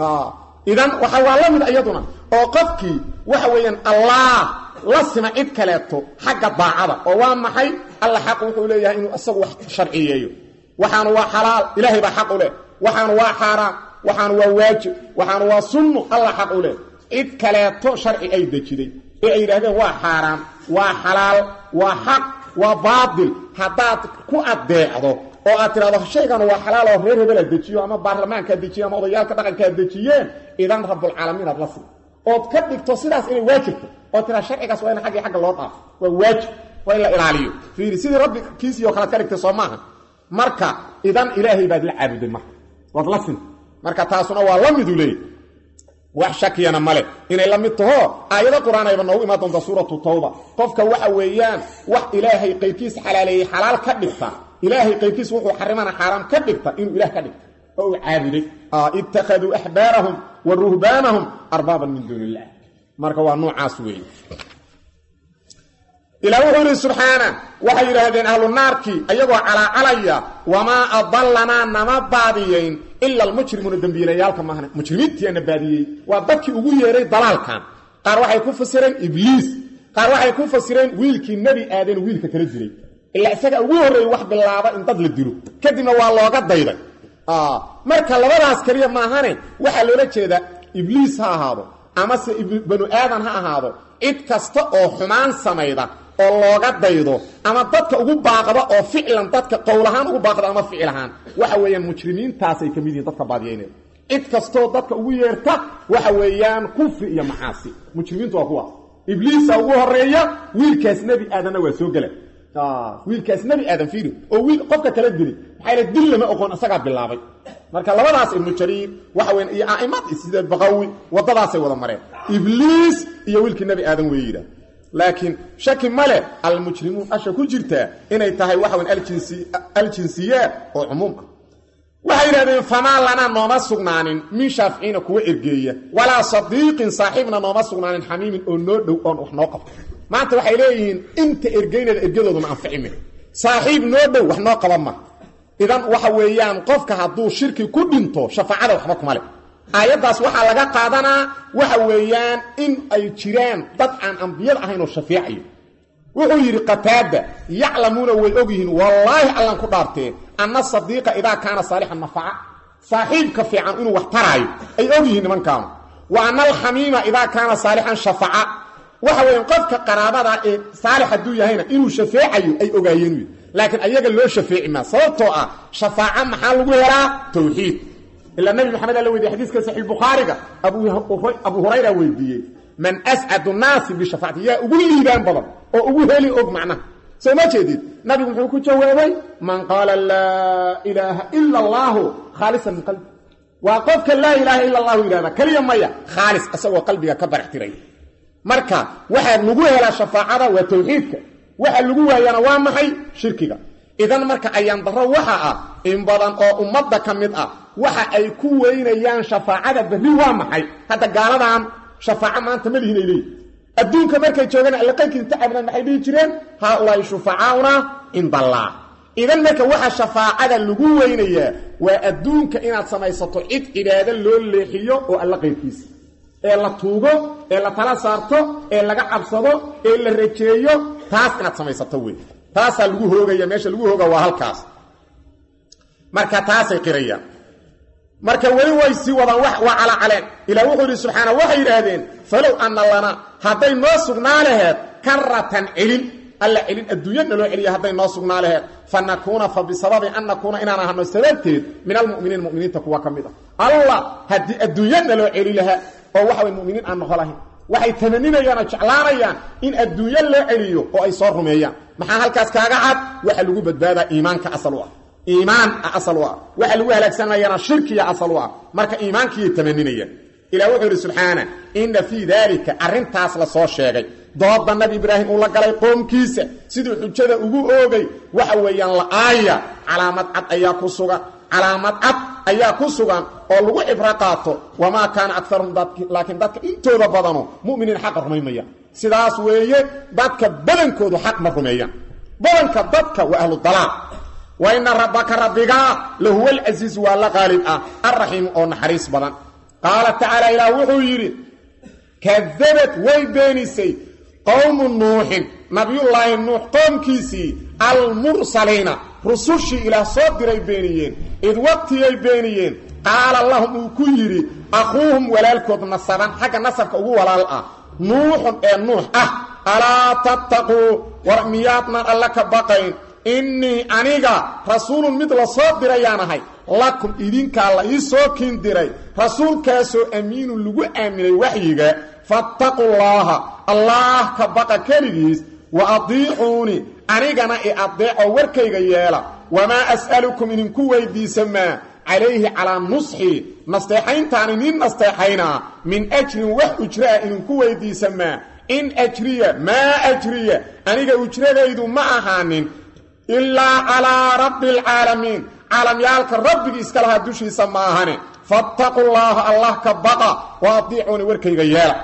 idan waxa waa la mid iyaduna oo qofkii waxa weeyaan allah la sima cid kaleeto xagga daacada oo waa maxay alla xaq wuxuu leeyahay inuu isagu wax sharciyeeyo waxaanu waa xalaal ilaahay baa xaq u leh waxaanu waa xaaraam waxaanu waa waajib waxaanu waa sunno alla xaq u leh cid kaleeto sharci ay dejiday ee ay yidhaahdeen waa xaaraam waa xalaal waa xaq waa baatil haddaad ku addeecdo oo aad tidhahdo shaygan waa xalaal oo reer hebelaa dejiyo ama baarlamaankaa dejiyo ama odayaalka dhaqankaa dejiyeen idan rabbulcaalamiin aad la sii ood ka dhigto sidaas inay waajibto oo tiraa sharcigaas waa in xaggi xagga loo dhaafo waa waajib waa in la ilaaliyo fiiri sidii rabbi kiisii oo kalead ka dhigtay soo maaha marka idan ilaahay baad la caabuday marka waad la sinta marka taasuna waa la midu leey wax shakiyana male inay la mid taho aayado qur-aan ayba noogu imaan doonta suuratu tawba qofka waxa weeyaan wax ilaahay qaybkiis xalaaleeyey xalaal ka dhigta ilaahay qaybkiis wuxuu xarimana xaaraam ka dhigta inuu ilaah ka dhigta oo uu caabuday ittakhaduu axbaarahum wa ruhbaanahum arbaaban min duuni illah marka waa noocaas weeye ilaa wuxuu yidhi subxaana waxay yidhaahdeen ahlu naarkii ayagoo calaacalaya wamaa adallanaa nama baadiyeyn ila almujrimuuna dembiilayaalka maahne mujrimiintiana baadiyey waa dadkii ugu yeeray dalaalkan qaar waxay ku fasireen ibliis qaar waxay ku fasireen wiilkii nebi aadan wiilka kala diray ilaa isaga ugu horreeyey wax bilaaba in dad la dilo kadibna waa looga dayday marka labadaas keliya maahane waxaa loola jeedaa ibliis ha ahaado amase banu aadan ha ahaado cid kasta oo xumaan samayda oo looga daydo ama dadka ugu baaqda oo ficlan dadka qowlahaan ugu baaqda ama ficil ahaan waxa weeyaan mujrimiintaasay ka mid yihiin dadka baadiyeynaya cid kastoo dadka ugu yeerta waxa weeyaan kufri iyo macaasi mujrimiintu waa kuwaas ibliisa ugu horeeya wiilkaas nebi aadanna waa soo gela wiilkaas nebi aadan fiiri oo wiil qofka kala dili maxaa la dil lama oqoon isagaa bilaabay marka labadaas ibnu jariir waxa weyan iyo a'imad sida baqawi waddadaasay wada mareen ibliis iyo wiilkii nebi aadan wey yidhaah laakiin shaki male almujrimuun asha ku jirtaa inay tahay waxa weyn aljinsiyaat oo cumuum ah waxay yidhahdeen famaa lanaa nooma sugnaanin min shaaficiina kuwa ergeeya walaa sadiiqin saaxiibna nooma sugnaanin xamiimin oo noo dhow oon wax noo qabto maanta waxay leeyihiin inta ergeynada ergadooduna anficime saaxiib noo dhow wax noo qaban ma idan waxa weeyaan qofka hadduu shirki ku dhinto shafaacada waxba kuma leh aayaddaas waxaa laga qaadanaa waxa weeyaan in ay jiraan dad aan ambiyad ahayn oo shafeecayo wuxuu yidhi qataada yaclamuuna way og yihiin wallaahi allan ku dhaartee anna sadiiqa idaa kaana saalixan nafaca saaxiibka fiican inuu wax taraayo ay og yihiin nimankaanu wa anna alxamiima idaa kaana saalixan shafaca waxa weeyaan qofka qaraabada ee saalix hadduu yahayna inuu shafeecayo ay ogaayeen wy laakiin ayaga loo shafeeci maa sababtoo ah shafaaca maxaa lagu helaa tawxiid ilaa nabi maxamed alla weydiye xadiiska saxiix bukhaariga abu hurayra weydiiyey man ascadu naasi bishafaacati yaa ugu liibaan badan oo ugu heli og macnaha soo ma jeedid nabigu muxuu ku jawaabay man qaala laa ilaaha ila allaahu khaalisan min qalbi waa qofka laa ilaaha ila allahu yidhahda keliya maya khaalis isagoo qalbiga ka barax tiray marka waxaa lagu helaa shafaacada waa tawxiidka waxa lagu waayana waa maxay shirkiga idan marka ayaan daro waxa ah in badan oo ummadda ka mid ah waxa ay ku weynayaan shafaacada berri waa maxay hadda gaaladan shafaaco maanta ma lihin ay leeyihin adduunka markay joogaan allaqankii inta cabnaan maxay dhihi jireen haaulaai shufacaauna cindallaah idan marka waxa shafaacada lagu weynayaa waa adduunka inaad samaysato cid cibaado loo leexiyo oo alla qaybkiisa ee la tuugo ee la tala saarto ee laga cabsado ee la rajeeyo taas inaad samaysato wey taasaa lagu hoogaya meesha lagu hooga waa halkaas marka taasay qirayaan marka weli way sii wadaan waa calaacaleen ilaa wuxuu yidhi subxaana waxay yidhaahdeen falow anna lana hadday noo sugnaa laheed karatan celin alla celin adduunya naloo celiya hadday noo sugnaa laheed fa nakuuna fa bisababi an nakuuna inaan ahano sababteed min almuminiin muminiinta kuwa ka mid ah allah haddii adduunya naloo celi lahaa oo waxa way muminiin aan noqo lahayn waxay tamaninayaan oo jeclaanayaan in adduunyo loo celiyo oo ay soo rumeeyaan maxaa halkaas kaaga cad waxa lagu badbaadaa iimaanka asal u ah iimaan asal u ah waxa lagu halaagsanayana shirkiya asal u ah marka iimaankiyay tamaninayaan ilah wuxuu yidhi subxaana inna fii daalika arrintaas la soo sheegay dooda nabi ibraahim uu la galay qoomkiisa siduu xujada ugu oogay waxa weeyaan la'aaya calaamad cad ayaa ku sugan calaamad cad ayaa ku sugan oo lagu cibro qaato wamaa kaana akaruhum laakiin dadka intooda badano muminiin xaqa rumaymaya sidaas weeye dadka badankoodu xaq ma rumeeyaan badanka dadka waa ahlu dalaal wa ina rabbaka rabbigaa lahuwa alcasiiz waa la qaalib ah alraxiimu oo naxariis badan qaala tacaala ilaah wuxuu yidhi kadabad way beenisay qowmu nuuxin nabiyullaahi nuux qoomkiisii almursaliina rusushii ilaah soo diray beeniyeen id waqtiyay beeniyeen qaala lahum uu ku yidhi akhuuhum walaalkood nasaban xagga nasabka ugu walaal ah nuuxun ee nuux ah alaa tattaquu war miyaadnan alla ka baqayn innii aniga rasuulun mid la soo dirayaan ahay lakum idinkaa la ii soo kiin diray rasuulkaasoo amiinun lagu aaminay waxyiga fattaqu llaaha allaah ka baqa keligiis wa adiicuuni anigana i adeeco warkayga yeela wamaa as'alukum idinku weydiisa maa calayhi calaa nusxii nasteexayntaan inin nasteexaynaa min ajrin wax ujraa idinku weydiisa maa in ajriya maa ajriya aniga ujradaydu ma ahaanin ilaa calaa rabbi alcaalamiin caalamyaalka rabbigii iska lahaa dushiisa ma ahane fattaqu llaaha allah ka baqa wa adiicuuni warkayga yeela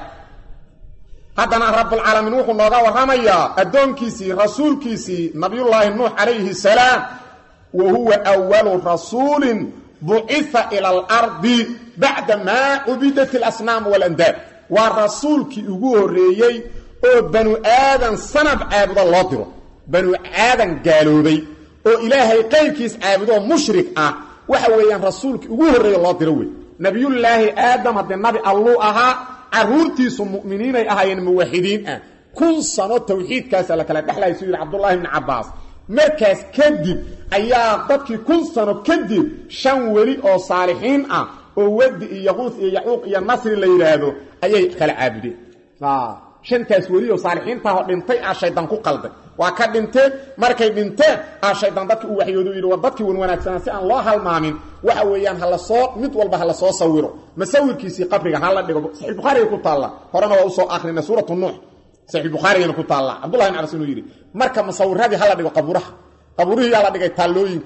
haddana rabbulcaalamiin wuxuu nooga warramayaa addoonkiisii rasuulkiisii nabiyullaahi nuux calayhi salaam wa huwa awalu rasuulin bucifa ila alardi bacda maa cubidat alasnaam waalandaad waa rasuulkii ugu horreeyey oo banu aadan sanab caabudo loo diro banu aadan gaaloobay oo ilaahay qayrkiis caabudoo mushrik ah waxa weeyaan rasuulkii ugu horreeya loo diro wey nabiyullaahi aadam haddee nabi alluu ahaa carruurtiisu mu'miniinay ahaayeen muwaxidiin ah kun sano tawxiidkaasa la kala dhexlaya suu yidhi cabdullaahi bni cabbaas markaas kadib ayaa dadkii kun sano kadib shan weli oo saalixiin ah oo wadi iyo yaquus iyo yacuuq iyo nasri la yidhaahdo ayay kala caabudeen shantaas weli oo saalixiintaahoo dhintay ah shaydaan ku qalday waa ka dhinteen markay dhinteen ah shaydaan dadki u waxyoodu yidhi war dadkii wan wanaagsanaa si aan loo halmaamin waxa weeyaan hala soo mid walba hala soo sawiro masawirkiisii qabriga hala dhigo saxiix bukhaariga ku taalla horena waa usoo akrinay suuratu nuux saxiix bukhaarigana ku taalla cabdullahi bin cabas inuu yidhi marka masawiradii hala dhigo qabuuraha qabuurihii yaa la dhigay taallooyinkii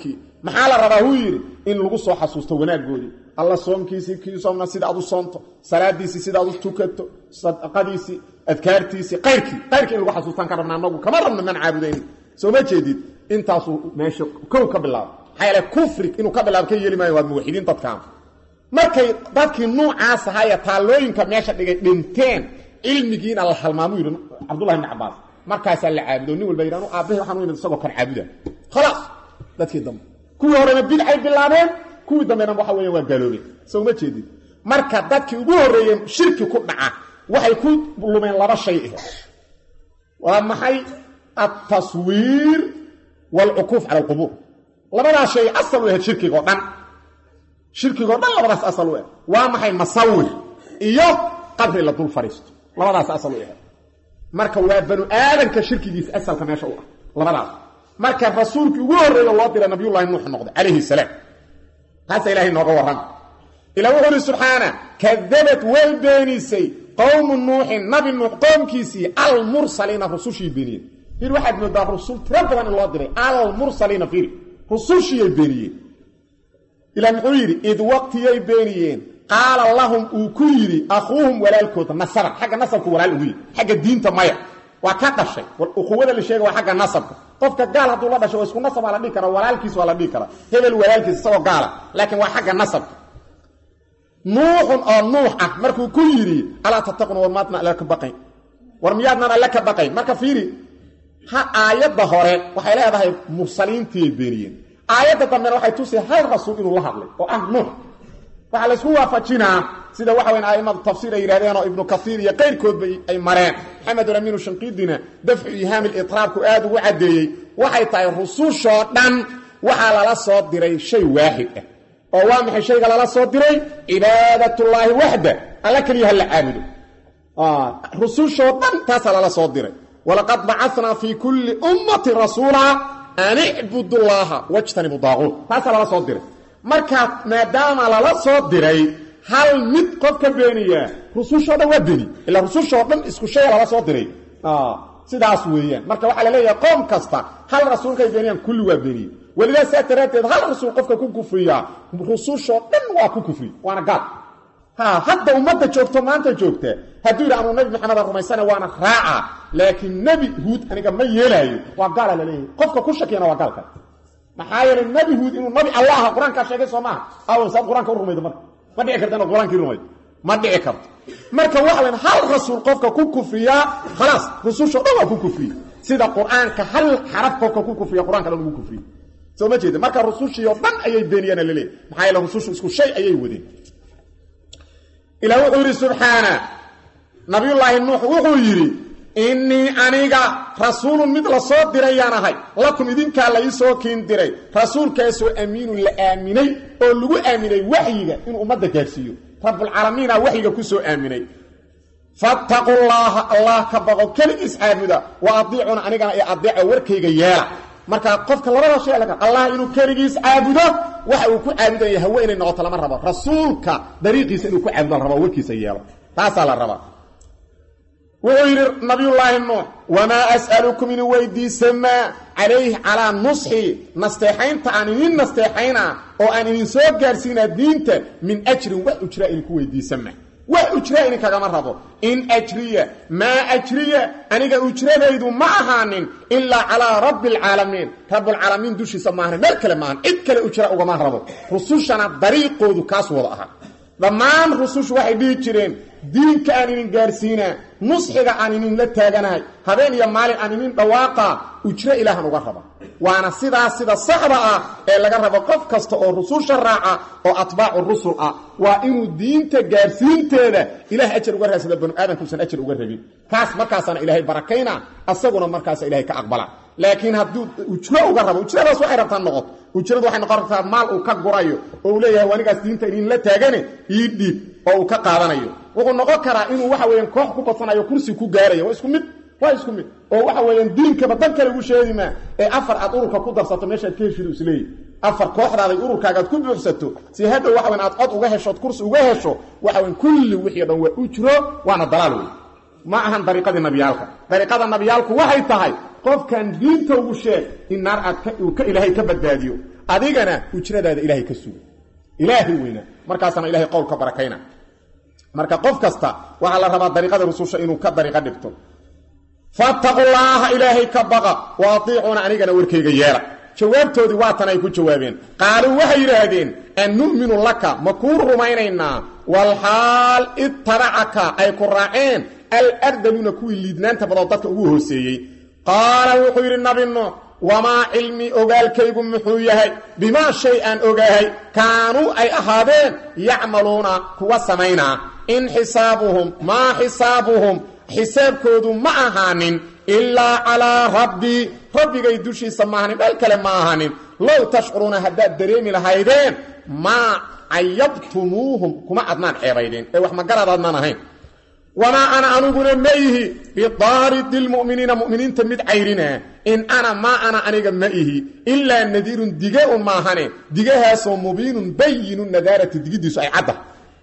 maxaa la rabaa huu yidhi in lagu soo xasuusto wanaaggoodii alla soomkiisii kii soomna sida aad u soonto salaadiisii sida aad u tukato sadaqadiisii adkaartiisii qayrkii qayrkii in lagu xasuustaan ka rabna anagu kama rabno man caabudayni soo ma jeedid intaasuu meesha kow ka bilaabo maxaa yeele kufri inuu ka bilaabo ka yeeli maayo waa muwaxidiin dadkaan markay dadkii nuucaas ahaayee taallooyinka meesha dhigay dhinteen cilmigiina la halmaamuu yidhi cabdullahi ibni cabaas markaasaa la caabudo nin walba yidhi anu aabbahi waxaan u yimid isagoo kan caabuda khalaas dadkii dambe kuwii horena bidcay bilaabeen kuwii dambena waxa weeyaan waa gaaloobeen soo ma jeedid marka dadkii ugu horreeyey shirki ku dhaca waxay ku lumeen laba shay ahe waa maxay altaswiir waalcukuuf cala alqubuur labadaas shay asal u ahayd shirkigo dhan shirkigoo dhan labadaas asal u ah waa maxay masawir iyo qabri la dul fadhiisto labadaas asal u ahayd marka waa banu aadanka shirkigiisa asalka meesha u ah labadaas marka rasuulkii ugu horreeyo loo dira nabiyullahi nuux noqday calayhi salaam taasa ilahay nooga warrama ilah wuxuu uhi subxaana kadabad way beenisay qowmu nuuxin nabi nuux qoomkiisii almursaliina rusushii beeniyeen fir waxaad moodaa rusul tiro badan in loo diray almursaliina fir rusushiyay beeniyeen ilah muxuu yidhi id waqtiyay beeniyeen qaala lahum uu ku yidhi akhuuhum walaalkooda nasaban xagga nasabka walaal ugu yidhi xagga diinta maya waa ka dhashay ukuwada la sheega waa xagga nasabka qofka gaal hadduu la dhashay waa isku nasab waa la dhihi kara walaalkiis waa la dhihi karaa hebel walaalkiis isagoo gaala laakiin waa xagga nasabka nuuxun oo nuux ah markuu ku yidhi alaa tattaquna war maadna alla ka baqayn war miyaadnan alle ka baqayn marka fiiri ha aayadda hore waxay leedahay mursaliintiiyay beeniyeen aayadda dambena waxay tusay hal rasuul inuu la hadlay oo ah nuux waxaa laysku waafajinaa sida waxa weyn aimadu tafsiir ay yidhahdeen oo ibnu kaiir iyo qayrkoodba ay mareen maxamedun amiinu shanqiidina dafcu ihaami litraabku aad ugu caddeeyey waxay tahay rusushoo dhan waxaa lala soo diray shay waaxid ah oo waa maxay shayga lala soo diray cibaadatullaahi waxda alla keliya ha la caabudo rusushoo dhan taasaa lala soo diray walaqad bacasnaa fii kulli ummatin rasuula an icbudu llaaha wajtanibu daaquut taasaa lala soo diray markaa maadaama lala soo diray hal mid qof ka beeniyaa rusushoo dhan waa beni ilaa rusushoo dhan isku shaya lala soo diray sidaas weeyaan marka waxaa la leeyahay qoom kasta hal rasuulkay beeniyaan kulli waa beniye welidaa saa daraaddeed hal rasuul qofka ku kufriyaa rusushoo dhan waa ku kufri waana gaal ha hadda ummadda joogto maanta joogta hadduu yidhi anuu nabi maxameda rumaysana waana raaca laakiin nebi huud aniga ma yeelaayo waa gaala laleeyahay qofka ku shakiyana waa gaalka maxaa yeelay nebi huud inuu nabi allah aha qur-aankaa sheegay soo maaha aw saad qur-aanka u rumaydo marka ma dhici karta inaad qur-aankii rumaydo ma dhici karto marka waxa weyn hal rasuul qofka ku kufriyaa khalaas rusushoo dhan waa ku kufriye sida qur-aanka hal xaraf qofka ku kufriya qur-anka dhan ugu kufriye soo ma jeeda marka rusushii oo dhan ayay beeniyaan laleeyahy maxaa yeele rusushu isku shay ayay wadeen ilah wuxuu yidhi subxaana nabiyullaahi nuux wuxuu yidhi innii aniga rasuulun mid la soo dirayaan ahay lakum idinkaa la ii soo kiin diray rasuulkaasoo amiinun la aaminay oo lagu aaminay waxyiga inuu ummadda gaarsiiyo rabbulcaalamiina waxyiga ku soo aaminay fattaqu llaaha allah ka baqo keligiis caabuda wa adiicuna anigana ee adeeco warkayga yeela marka qofka labada shay laga allah inuu keligiis caabudo waxa uu ku caabudaya hawe inay noqoto lama rabo rasuulka dariiqiisa inuu ku caabudo la rabo warkiisa yeelo taasaa la rabaa wuxuu yidhi nabiyullaahi nuux wamaa as'alukum inin weydiisamaa calayhi calaa nusxi nasteexaynta aan idin nasteexayna oo aan idin soo gaarsiinaa diinta min ajrin wax ujraa idinku weydiisama wax ujraa idinkagama rabo in ajriya maa ajriya aniga ujradaydu ma ahaanin ilaa calaa rabbi alcaalamiin rabbulcaalamiin dushiisa maahan meel kale maahan cid kale ujra ugama rabo rusushana dariiqoodu kaas wada ahaa dhammaan rusushu waxay dhihi jireen diinka aan idin gaarsiinaa nusxiga aan idinla taaganahay habeen iyo maalin aan idin dhawaaqa ujro ilaahan uga raba waana sidaas sida saxda ah ee laga rabo qof kasta oo rususha raaca oo atbaacu rusul ah waa inuu diinta gaarsiinteeda ilaah ajar uga raadsada banu aadamkuusan ajar uga rabin kaas markaasaana ilaahay barakayna asaguna markaasa ilahay ka aqbala laakiin hadduu ujro uga rabo ujradaas waxay rabtaa noqoto ujradu waxay noqon rabtaa maal uu ka gurayo oo uu leeyahay anigaas diinta idinla taagane ii dhiib oo uu ka qaadanayo wuxuu noqon karaa inuu waxa weeyaan koox ku badsanayo kursi ku gaarayo waa isku mid waa isku mid oo waxa weeyaan diinkaba dan kale ugu sheegi maa ee afar aad ururka ku darsato meeshaad ka heshidu isleeyahy afar kooxdaaday ururkaagaad ku buuxsato si hadhow waxa weyan aad cod uga heshood kursi uga hesho waxa weyan kulli wixii o dhan waa ujro waana dalaal wey ma ahan dariiqadii nabiyaalka dariiqada nabiyaalku waxay tahay qofkan diinta ugu sheeg in naar aad uu ka ilaahay ka badbaadiyo adigana ujradaada ilaahay ka sugo ilaahay weyna markaasana ilahay qowl ka barakayna marka qof kasta waxaa la rabaa dariiqada rususha inuu ka dariiqo dhigto fattaqullaaha ilaahay ka baqa wa atiicuuna anigana warkayga yeela jawaabtoodii waatan ay ku jawaabeen qaaluu waxay yidhaahdeen an nu'minu laka ma kuu rumaynaynaa walxaal ittabacaka ay ku raaceen alardaluuna kuwii liidnaanta badoo dadka ugu hooseeyey qaala wuxuu yidhi nabi nuux wamaa cilmii ogaalkaygu muxuu yahay bimaa shay aan ogaahay kaanuu ay ahaadeen yacmaluuna kuwa samaynaa in xisaabuhum maa xisaabuhum xisaabkoodu ma ahaanin ilaa calaa rabbii rabbigay dushiisa maahanin dhal kale ma ahanin low tashcuruuna haddaad dareemi lahaydeen maa cayabtumuuhum kuma adnaan ceebaydeen ee wax magaradaadnaan ahayn wamaa ana aniguna ma ihi bidaaridi lmu'miniina mu'miniinta mid cayrina in ana maa ana aniga ma ihi ilaa nadiirun dige un maahane digahaasoo mubiinun bayinu nadaarati digiddiisu ay cadda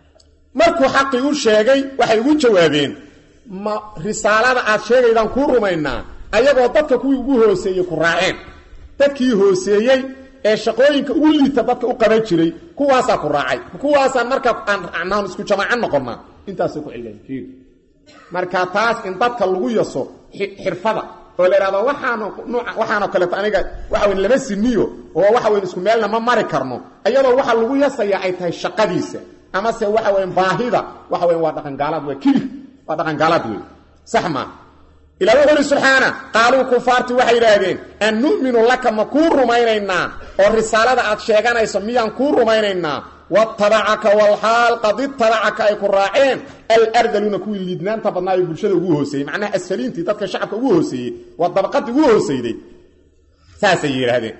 markuu xaqii u sheegay waxay ugu jawaabeen ma risaalada aad sheegaydaan kuu rumaynaa ayagoo dadka kuwii ugu hooseeyey ku raaceen dadkii hooseeyey ee shaqooyinka ugu liita dadka u qaban jiray kuwaasaa ku raacay kuwaasaan marka aan isku jamaaco noqonnaa intaasay ku cilleen marka taas in dadka lagu yaso xirfada oo la idhahdo waxaano waxaanoo kaleeto aniga waxa weyn lama siniyo oo waxa weyn isku meelna ma mari karno iyadoo waxa lagu yasayaa ay tahay shaqadiisa amase waxa weyn baahida waxa weyn waa dhaqangaalaad waa kibir waa dhaqangaalaad wey sax maa ilaa wuxu uhi subxaana qaaluu kufaarti waxay yidhaahdeen an nu'minu laka ma kuu rumaynaynaa oo risaalada aad sheeganayso miyaan kuu rumaynaynaa watabacaka walxaal qad itabacaka ay ku raaceen alardaluuna kuwii liidnaanta badnaayo bulshada ugu hooseeyey macnaha asfaliintii dadka shacabka ugu hooseeyey waa dabaqadii ugu hooseyday saasay yidhaahdeen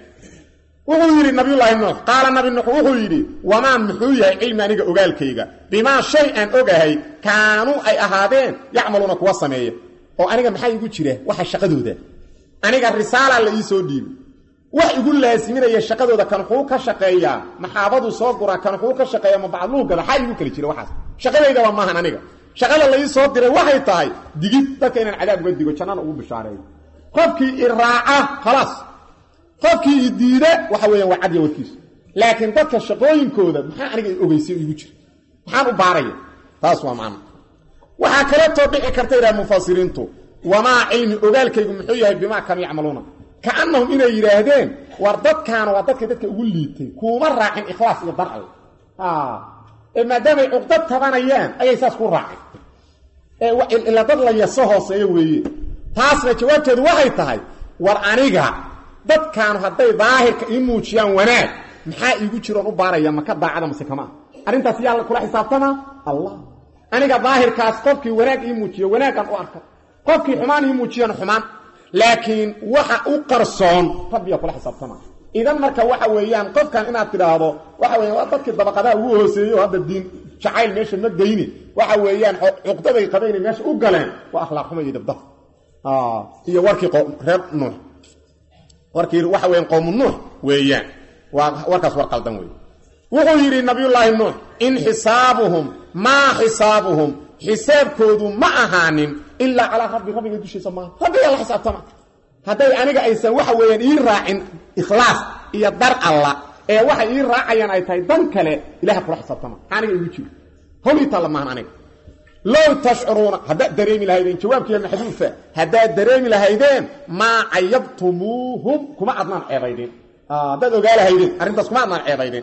wuxuu yidhi nabiyullaahi nuux qaala nabi nuux wuxuu yidhi wamaa muxuu yahay cilmi aniga ogaalkayga bimaa shay aan ogahay kaanuu ay ahaadeen yacmaluuna kuwa sameeya oo aniga maxaa igu jira waxa shaqadooda aniga risaala la ii soo dhiibi wax igu laasiminaya shaqadooda kan wuxuu ka shaqeeyaa maxaabaduu soo guraa kan wuxuu ka shaqeeya ma bacdluhu gada xaa igu kala jira waxaas shaqadaydaba maahan aniga shaqada la ii soo diray waxay tahay digid dadka inaan cadaab uga digo jannana ugu bishaareeyo qofkii i raaca khalaas qofkii i diida waxa weeyaan waa cadya warkiisu laakiin dadka shaqooyinkooda maxaa aniga ogeysiy igu jira maxaan u baaraya taas waa macno waxaa kaleetoo dhici karta yidhaha mufasiriintu wamaa cilmi ogaalkaygu muxuu yahay bimaa kanu yacmaluuna kaannahum inay yidhaahdeen war dadkaana waa dadka dadka ugu liitay kuuma raacin ikhlaas iyo darcal ee maadaamay cuqdad tabanayaan ayay saas ku raaceen ila dad la yaso hooseeyo weeye taasna jawaabteedu waxay tahay war aniga dadkaanu hadday daahirka ii muujiyaan wanaag maxaa iigu jiroon u baaraya maka daacada mase kamaa arrintaas yaa kula xisaabtamaa allah aniga daahirkaas qofkii wanaag ii muujiyo wanaagan u arka qofkii xumaan ii muujiyana xumaan laakiin waxa u qarsoon rabbiya kula xisaabtama idan marka waxa weeyaan qofkan inaad tidhaahdo waxa weya waa dadkii dabaqadaha ugu hooseeyey oo hadda diin jacayl meesha ma geyni waxa weeyaan cuqdaday qabayna meesha u galeen waa akhlaaq xumo iyo dabdaf iyo warkii reer nuux warkii waxa weyan qowmu nuux weeyaan waa warkaas war qaldan wey wuxuu yidhi nabiyullaahi nuux in xisaabuhum maa xisaabuhum xisaabkoodu ma ahaanin ilaa calaa rabbi rabbiga dushiisa maaha rabbigaa la xisaabtama hadday aniga aysan waxa weeyaan ii raacin ikhlaas iyo dar alla ee waxay ii raacayaan ay tahay dan kale ilaha kula xisaabtama aniga igu jiro hawlii taalla maahan aniga low tashcuruuna haddaad dareemi lahaydeen jawaabkiiya maxduufa haddaad dareemi lahaydeen maa cayabtumuuhum kuma adnaan ceebaydeen haddaad ogaa lahaydeen arrintaas kuma adnaan ceebaydeen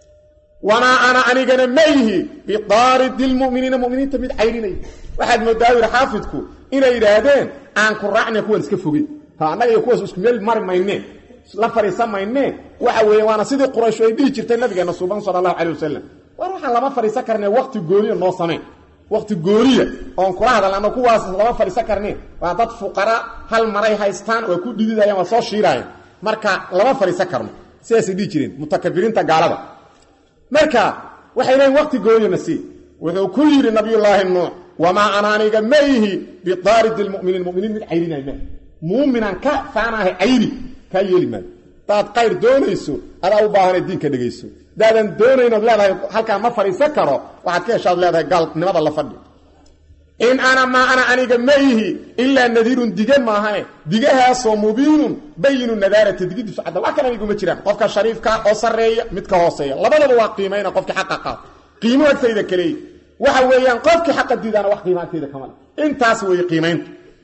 wamaa ana anigana ma ihi bidaaridi lmuminiina muminiinta mid cayrinay waxaad moodaa yidhi xaafidku inay yidhaahdeen aan ku raacna kuwaan iska fogey annaga iyo kuwaas isku meel mari maynee la fadhiisan maynee waxa weeye waana sidii quraysh ay dhihi jirtay nabigeena suuban sala allahu calay wasalam war waxaan lama fadhiisan karnee wakti gooniya noo samayn wakti gooniya oon kula hadalano kuwaas lama fadhiisan karnee waa dad fuqara hal maray haystaan waa ku dhididayaan waa soo shiiraayaan marka lama fadhiisan karno sidaasay dhihi jireen mutakabiriinta gaalada marka waxay leeyiin wakti gooyana sii wuxuu ku yidhi nabiyullaahi nuux wamaa ana aniga ma ihi bidaaridi lmuminiin muminiin mid cayrinay ma muuminaan ka faanaahay cayri kaa yeeli maayo hadaad qayr doonayso adaa u baahana diinka dhegayso hadaadan doonaynood leedahay halkaan ma fadhiisan karo waxaad ka heshaad leedahay gaalnimada la fadhi in ana maa ana aniga ma ihi ilaa nadiirun dige maahane digahaasoo mubiinun bayinu nadaarati digidiisu cadda wax kale aniguma jiraan qofka shariifka oo sarreeya midka hooseeya labadaba waa qiimayna qofkii xaqa qaata qiimo agtayda kaleey waxa weeyaan qofkii xaqa diidaana wax qiimo agtayda kamale intaas weeye qiimayntu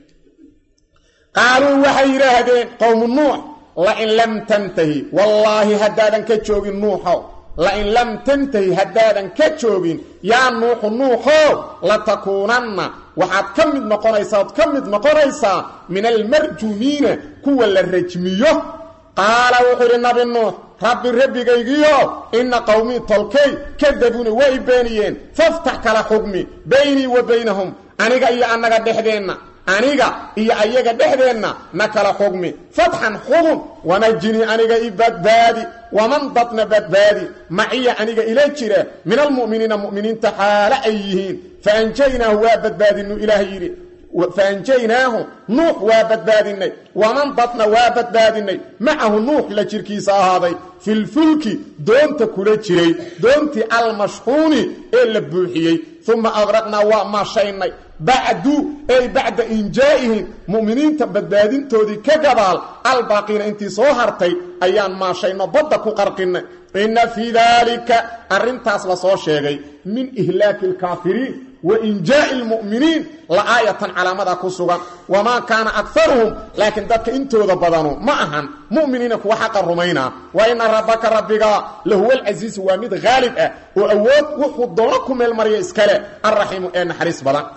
qaaluu waxay yidhaahdeen qowmu nuux lain lam tantahi wallaahi haddaadan ka joogin nuuxo lain lam tantahi haddaadan ka joogin yaa nuuxu nuuxoo latakuunanna waxaad ka mid noqonaysaa ood ka mid noqonaysaa min almarjumiina kuwa la rajmiyo qaala wuxuu idhi nabi nuux rabbi rabbigaygiyo inna qowmii tolkay kadabuuna waa i beeniyeen faftax kala xugmi baynii wa baynahum aniga iyo annaga dhexdeenna aniga iyo ayaga dhexdeenna na kala xugmi fatxan xugum wanajinii aniga i badbaadi waman dadna badbaadi maciya aniga ila jira min almu'miniina mu'miniinta xaale ay yihiin faanjaynaahu waa badbaadinu ilaahay yidhi faanjaynaahu nuux waa badbaadinay waman dadna waa badbaadinay macahu nuux la jirkiisa ahaaday filfulki doonta kula jiray doontii almashxuuni ee la buuxiyey uma aqraqnaa waa maashaynay bacdu ay bacda injaa'ihim mu'miniinta badbaadintoodii ka gadaal albaaqiina intii soo hartay ayaan maashayno badda ku qarqinay inna fii daalika arrintaas la soo sheegay min ihlaaki alkaafiriin wa injaa'i almu'miniin la aayatan calaamada ku sugan wamaa kaana akaruhum laakiin dadka intooda badanu ma ahan mu'miniina kuwa xaqa rumaynaa wa ina rabbaka rabbiga lahuwa alcasiisu waa mid haalib ah oo awood wuxuu doono ku meel marya iskale alraxiimu ee naxariis badan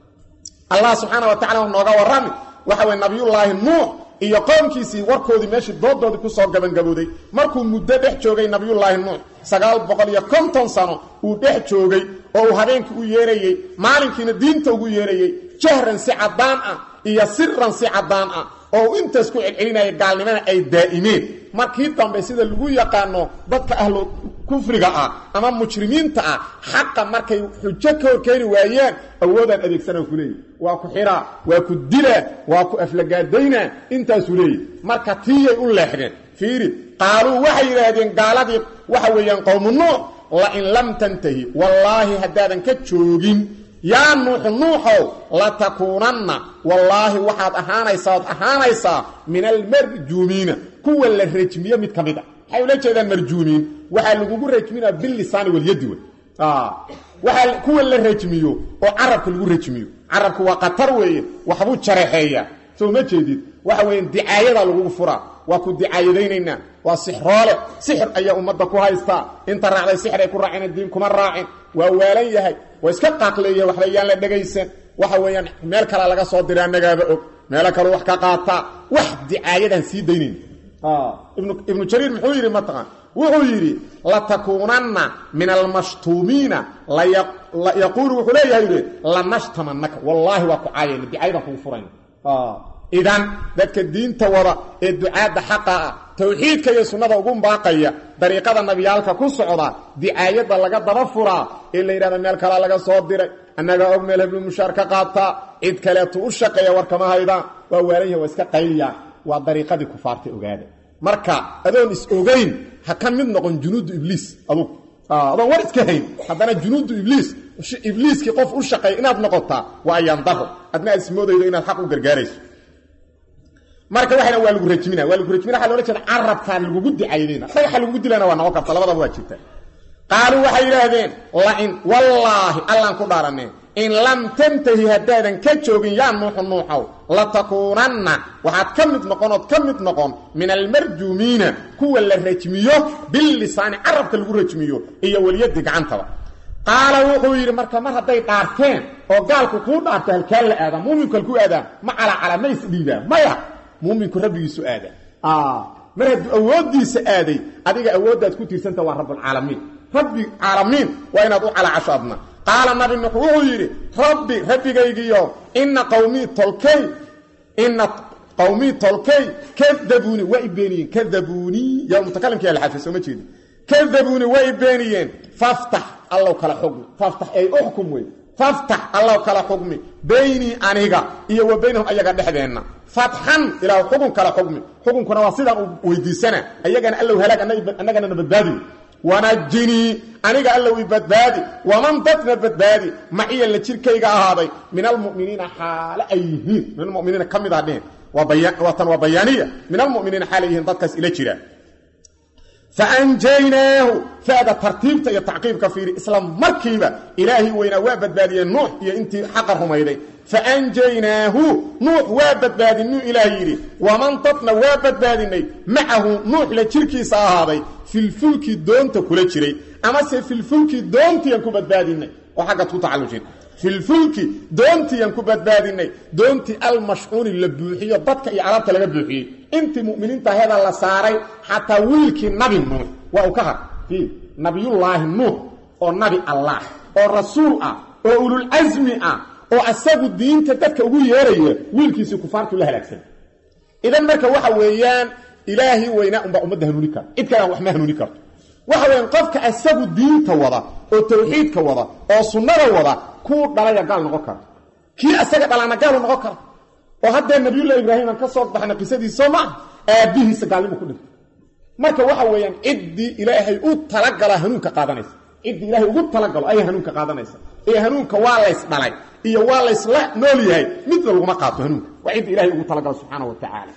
allah subxaana wa tacala nooga warrami waxa weye nabiyullaahi nuux iyo qoomkiisii warkoodii meeshii doodoodii kusoo gabangabooday markuu muddo dhex joogay nabiyullaahi nuux sagaal boqol iyo konton sano uu dhex joogay oo uu habeenkii u yeerayey maalinkiina diinta ugu yeerayey jahran si caddaan ah iyo siran si caddaan ah oo uu intaas ku celcelinaya gaalnimana ay daa'imeen markii dambe sida lagu yaqaano dadka ahlu kufriga ah ama mujrimiinta ah xaqa markay xujo ka horkeeni waayeen awoodaan adeegsanaan ku leeyahy waa ku xiraa waa ku dilaa waa ku aflagaadaynaa intaasuu leeyahy marka tiiyay u leexdeen fiiri qaaluu waxay yidhaahdeen gaaladii waxa weeyaan qowmu nuux lain lam tantahi wallaahi haddaadan ka joogin yaa nuuxu nuuxow latakuunanna wallaahi waxaad ahaanaysaa ood ahaanaysaa min almarjuumiina kuwa la rajmiyo mid ka mid a waxay ula jeedaan marjuumiin waxaa lagugu rajminaa bilisaani walyadi wey waxaa kuwa la rajmiyo oo carabka lagu rajmiyo carabku waa qatar weeye waxbuu jaraxeeyaa soo ma jeedid waxa weeye dicaayadaa lagugu furaa waa ku dicaayadaynaynaa waa sixroole sixir ayaa ummadda ku haystaa inta raacday sixir ay ku raaceen diin kuma raacin waa waalan yahay waa iska qaaqleeya waxba yaan la dhegaysan waxa weeyaan meel kalea laga soo diray annagaaba og meelo kaleu wax ka qaataa wax dicaayadaan sii daynayn ibnu jariir muxuu yidhi mataqan wuxuu yidhi latakuunanna min almashtuumiina yaquulu wuxuu leeyahay yidhi lanashtamanaka wallaahi waa ku caayayna dicaayadaan kugu furayna idan dadka diinta wada ee ducaadda xaqa ah towxiidka iyo sunnada ugu baaqaya dariiqada nabiyaalka ku socda dicaayadda laga daba furaa ee la yidhahda meel kalaa laga soo diray annagaa og meel heblu mushaar ka qaataa cid kaleetu u shaqeeya war kama haydaan waa waalan yaha waa iska qayliyaa waa dariiqadii kufaarta ogaada marka adoon is ogayn ha ka mid noqon junuudu ibliis adug adoon war iska hayn haddana junuudu ibliis ibliiskii qof u shaqeeya inaad noqotaa waa ayaandaro adna aad ismoodaydo inaad xaq u gargaarayso marka waxana waa lagu rajmina waa lagu rajmina waxa loola jeeda carabkaa lagugu dicaydayna dhagaxa lagugu dilana waa noqon karta labadaba waa jirta qaaluu waxay yidhaahdeen lain wallaahi allaan ku dhaaraneen in lam tantahi haddaadan ka joogin yaa nuuxu nuuxow latakuunanna waxaad ka mid noqonood ka mid noqon min almarjuumiina kuwa la rajmiyo bilisaani carabka lagu rajmiyo iyo weliyadii gacantaba qaala wuxuu yidhi marka mar hadday dhaarteen oo gaalku kuu dhaarto halkaa la aadaa muuminku halkuu aadaa ma calacala ma isdhiibaa maya muuminku rabbigiisu aada mar hadduu awooddiisa aaday adiga awooddaad ku tiirsanta waa rabbulcaalamiin rabbi caalamiin waa inaad u calacasho adna qaala nabi nuux wuxuu yidhi rabbi rabbigaygiyo inna qawmii tolkay inna qawmii tolkay kadabuuni waa i beeniyeen kadabuunii yaa mutakalimkii alxafi soo ma jeedi kadabuuni waa i beeniyeen faftax allow kala xugmi faftax ay uxkum wey faftax allow kala xugmi baynii aniga iyo wa baynahum ayaga dhexdeenna fatxan ilaa xugun kala xugmi xukunkuna waa sidaan u weydiisana ayagana allow halaag annagana na badbaadi wanajinii aniga allow i badbaadi waman dadna badbaadi maciya la jirkayga ahaaday min almuminiina xaale ay yihiin min almuminiina ka mid ah dhehen waa tan waa bayaaniya min almuminiina xaal ay yihiin dadkaas ila jira faanjaynaahu fada tartiibta iyo tacqiibka fiiri isla markiiba ilaahay weynaa waa badbaadiyey nuux iyo intii xaqa rumayday faanjaynaahu nuux waa badbaadinuu ilaah yidhi waman dadna waa badbaadinay macahu nuux la jirkiisa ahaaday filfulki doonta kula jiray amase filfulki doontiiaan ku badbaadinay oo xaggaad ku tacallushin filfulki doontiiaan ku badbaadinay doontii almashcuuni la buuxiyo dadka iyo alaabta laga buuxiyey intii muminiinta heda la saaray xataa wiilkii nabi nuux waa uu ka har nabiyullaahi nuux oo nabi allah oo rasuul ah oo ululcasmi ah oo asagu diinta dadka ugu yeeraya wiilkiisii kufaartuu la halaagsan idan marka waxa weeyaan ilaahi weynaa unbaa ummadda hanuuni kara cid kalean wax ma hanuuni karto waxa weeyaan qofka asagu diinta wada oo tawxiidka wada oo sunnada wada kuu dhalaya gaal noqon kara kii asaga dhalaana gaalu noqon kara oo haddee nabiyullahi ibraahiiman ka soo baxna qisadiisa ma aabbihiisa gaalnimu ku dhintay marka waxa weeyaan ciddii ilaahay u talagala hanuunka qaadanaysa ciddii ilaahay ugu talagalo ayay hanuunka qaadanaysa ee hanuunka waa lays dhalay iyo waa laysla nool yahay midna laguma qaato hanuunka waa cidda ilahay ugu talagalo subxaana wa tacaala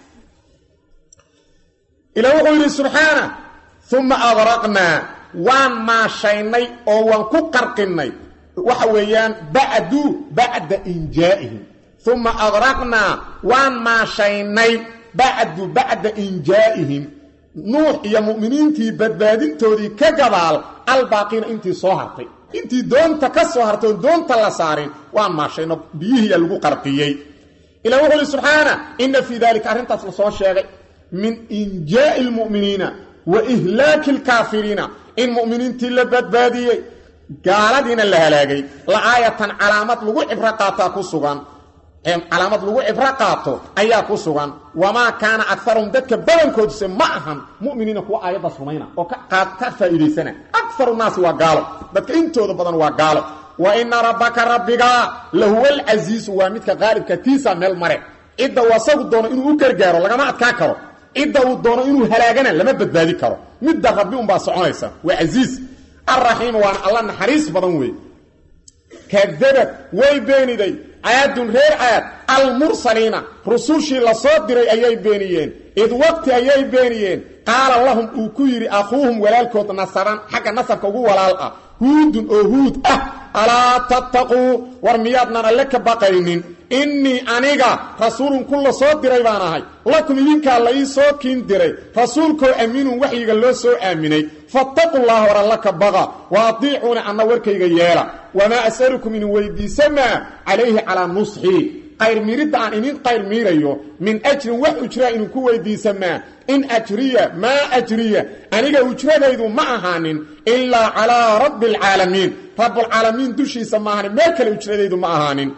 ila wuxuu yidhi subxaana uma adraqnaa waan maashaynay oo waan ku qarqinnay waxa weeyaan bacdu bacda injaa'ihim uma adraqnaa waan maashaynay bacdu bacda injaa'ihim nuux iyo mu'miniintii badbaadintoodii ka gadaal albaaqiina intii soo hartay intii doonta ka soo hartay oon doonta la saarin waan maashayno biyihiiya lagu qarqiyey ila wuxuu ihi subxaana inna fii daalika arrintaas la soo sheegay min injaa'i lmu'miniina wa ihlaaki alkaafiriina in mu'miniintii la badbaadiyey gaaladiina la halaagay la aayatan calaamad lagu cibro qaataa ku sugan calaamad lagu cibro qaato ayaa ku sugan wamaa kaana akarum dadka badankooduse ma ahan muminiina kuwa aayaddaas rumayna oo ka faa'iidaysana akaru naasi waa gaalo dadka intooda badan waa gaalo wa ina rabbaka rabbiga lahuwa alcasiisu waa midka qaalibka tiisa meel mare cidda uu asagu doono inuu u gargaaro lagama adkaa karo cidda uu doono inuu halaagana lama badbaadi karo midda rabbi unbaa soconaysa waa casiis alraxiim waana alla naxariis badan weeye kadabad way beeniday caadun reer caad almursaliina rusushii la soo diray ayay beeniyeen id waqti ayay beeniyeen qaala lahum uu ku yidhi akhuuhum walaalkood nasaban xagga nasabka ugu walaal ah huudun oo huud ah alaa tattaquu war miyaadnan alle ka baqaynin innii aniga rasuulun ku la soo diray baan ahay lakum idinkaa la ii soo kiin diray rasuulkoo amiinun waxyiga loo soo aaminay fattaqu llaha war alla ka baqa wa adiicuuna anna warkayga yeela wamaa as'alukum idin weydiisamaa calayhi calaa nusxii qayr miiridda aan idin qayr miirayo min ajrin wax ujraa idinku weydiisamaa in ajriya maa ajriya aniga ujradaydu ma ahaanin ilaa calaa rabbi alcaalamiin rabbulcaalamiin dushiisa ma ahaanin meel kale ujradaydu ma ahaanin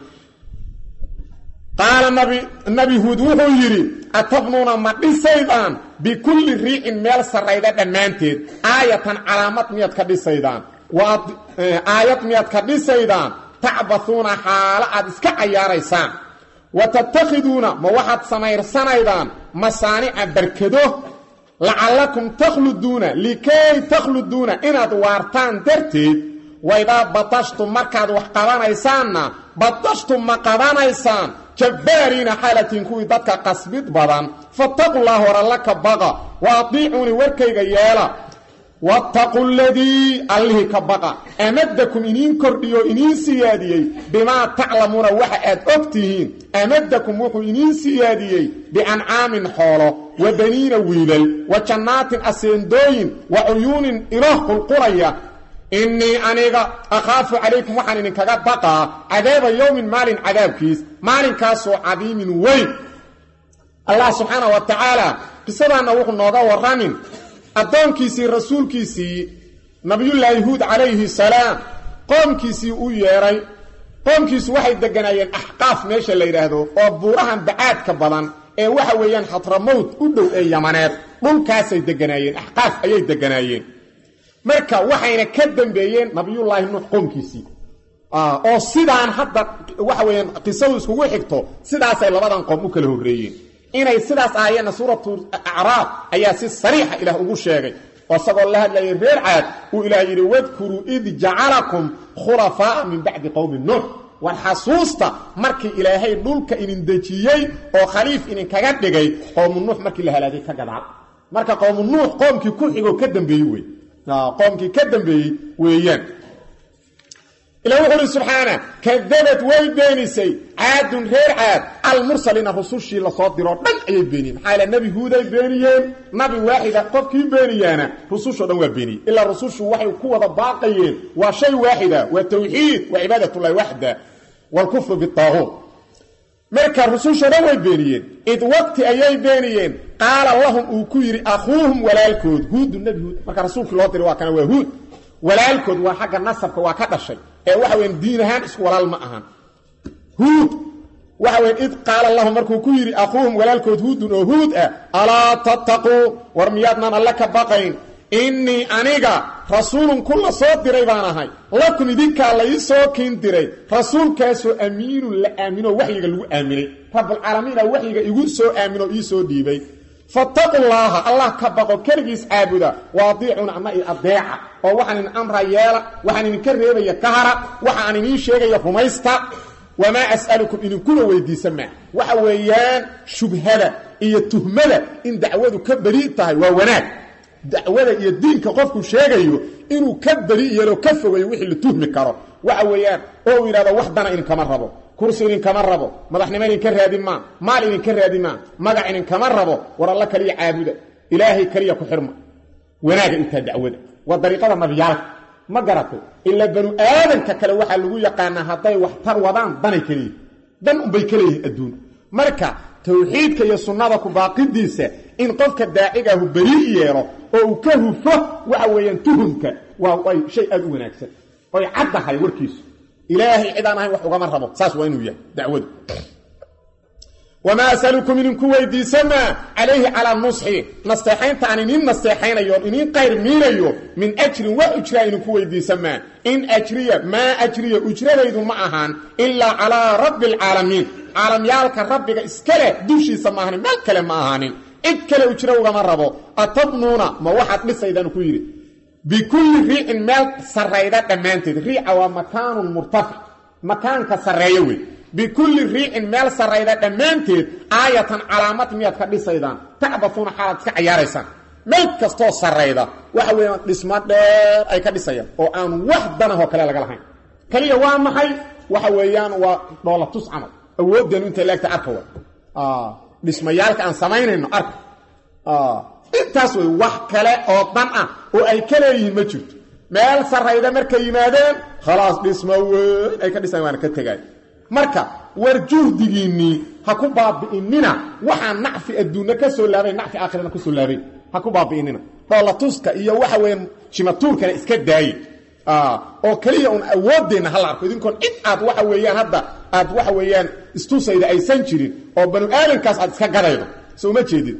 qaala nabi huud wuxuu yidhi atabnuuna ma dhisaydaan bikulli riicin meel sarrayda dhammaanteed aayatan calaamad miyaad ka dhisaydaan aayad miyaad ka dhisaydaan tacbathuuna xaalo aad iska cayaaraysaan wa tattakhiduuna ma waxaad samaysanaydaan masaanica barkado lacallakum takhluduuna likay takhluduuna inaad waartaan darteed waydaa badashtum markaad wax qabanaysaanna badashtum ma qabanaysaan jabbaariina xaalatiin kuwii dadka qasbid badan fattaqu llaha war alla ka baqa wa adiicuuni warkayga yeela wattaqu ladii allihii ka baqa amadakum iniin kordhiyo iniin siyaadiyey bimaa taclamuuna waxa aad og tihiin amadakum wuxuu iniin siyaadiyey biancaamin xoolo wa baniina wiilal wa jannaatin aseendooyin wa cuyuunin ilo qulqulaya innii aniga akhaafu calaykum waxaan idinkaga baqaa cadaaba yowmin maalin cadaabkiis maalinkaasoo cadiimin weyn allah subxaana wa tacaala qisadaanna wuxuu nooga warramin addoonkiisii rasuulkiisii nabiyullaahi huud calayhi salaam qoomkiisii u yeedhay qoomkiisu waxay degganaayeen axqaaf meesha la yidhaahdo oo buurahan bacaadka badan ee waxa weeyaan xatramowt u dhow ee yamaneed dhulkaasay degganaayeen axqaaf ayay degganaayeen marka waxayna ka dambeeyeen nabiyullaahi nuux qoomkiisii oo sidaan hadda waxa weeyaan qisadu iskugu xigto sidaasay labadan qoom u kala horreeyeen inay sidaas ahaayeenna suuratu acraaf ayaa si sariixa ilaah ugu sheegay oo isagoo la hadlayay reer caad uu ilaah yidhi wadkuruu id jacalakum khulafaa'a min bacdi qowmi nuux war xasuusta markii ilaahay dhulka idin dejiyey oo khaliif idinkaga dhigay qowmu nuux markii la halaagay ka gadaal marka qowmu nuux qoomkii ku xigoo ka dambeeyey wey qoomkii ka dambeeyey weeyaan ilah wuxu uhi subxaana kadabad way beenisay caadun reer caad almursaliina rusushii lasoo diroo dhan ayay beeniyeen maxaa yaele nebi huuday beeniyeen nabi waaxida qofkii beeniyaana rusushoo dhan waa beeniyey ilaa rusushu waxay ku wada baaqayeen waa shay waaxida waa tawxiid waa cibaadatullahi waxda waalkufru bitaaquut marka rusushoo dhan way beeniyeen id waqti ayay beeniyeen qaala lahum uu ku yidhi akhuuhum walaalkood huudu nebi huud marka rasuulkii loo diray waa kana waa huud walaalkood waa xagga nasabka waa ka dhashay ee waxa weyan diin ahaan isku walaal ma ahan huud waxa weyan id qaala lahum markuu ku yidhi akhuuhum walaalkood huudun oo huud ah alaa tattaquu war miyaadnaan alle ka baqayn innii aniga rasuulun ku la soo diray baan ahay lakum idinkaa la ii soo kiin diray rasuulkaasoo amiinun la aamino waxyiga lagu aaminay rabbulcaalamiina waxyiga igu soo aaminoo ii soo dhiibay fattaqu llaaha allah ka baqo keligiis caabuda waadiicuna ama i adeeca oo waxaan idin amra yeela waxaan idinka reebaya ka hara waxa aan idiin sheegaya rumaysta wamaa as'alukum idinkuna weydiisa maa waxa weeyaan shubhada iyo tuhmada in dacwadu ka beri tahay waa wanaag dacwada iyo diinka qofku sheegayo inuu ka beri yeelo ka fogayo wixii la tuhmi karo waxa weeyaan oo uu yidhahdo wax dana idinkama rabo kursi idinkama rabo madaxnimo idinka raadi maa maal idinka raadi maa magac idinkama rabo war alla kaliya caabuda ilaahay kaliya ku xirma wanaaga intaa dacwada waa dariiqada nabiyaalka ma garatay ilaa banu aadanka kale waxaa lagu yaqaanaa hadday wax tar wadaan danay kaleyihin dan unbay ka leeyihin adduun marka tawxiidka iyo sunnada ku baaqidiisa in qofka daacigaahu berii yeelo oo uu ka hufo waxa weeyaan tuhumka waa ay shay aada u wanaagsan oy caddahay warkiisu ilaahay cidaan ahayn wax ugama rabo saas waa inuu yahay dacwadu wamaa asalukum idinku weydiisamaa calayhi calaa nusxi nasteexaynta aan iniin nasteexaynayo on iniin qayr miinayo min ajrin waa ujraa idinku weydiisamaa in ajriya maa ajriya ujradaydu ma ahaan ilaa calaa rabbi alcaalamiin caalamyaalka rabbiga iska leh dushiisa ma ahanin meel kale ma ahaanin cid kale ujro ugama rabo atabnuuna ma waxaad dhisaydaan ku yidhi bikulli riicin meel sarrayda dhammaanteed riica waa makaanun murtafic makaanka sarreeyo wey bikulli riicin meel sarrayda dhammaanteed aayatan calaamad miyaad ka dhisaydaan tacbasuuna xaalaad iska cayaaraysaan meel kastoo sarrayda waxa weeyaan dhismo dheer ay ka dhisayaan oo aan wax danahoo kale laga lahayn keliya waa maxay waxa weeyaan waa dhoolatus camal awooddeenu intay leegta arka wa dhismayaalka aan samaynayno arka intaas wey wax kale oo dan ah oo ay ka leeyihiin ma jirto meel sarrayda markay yimaadeen khalaas dhismo weyn ay ka dhisayan waana ka tegaay marka war juhdigiinnii ha ku baabi'inina waxaan nacfi adduunna ka soo laabayn nacfi aakhirana ka soo laabayn ha ku baabi'inina dhoolatuska iyo waxa weeyaan jimatuurkana iska daaye oo keliya un awooddeenna hala arko idinkoon cid aad waxa weeyaan hadda aad waxa weeyaan istusayda aysan jirin oo banu aadankaas aad iska gadaydo so uma jeedid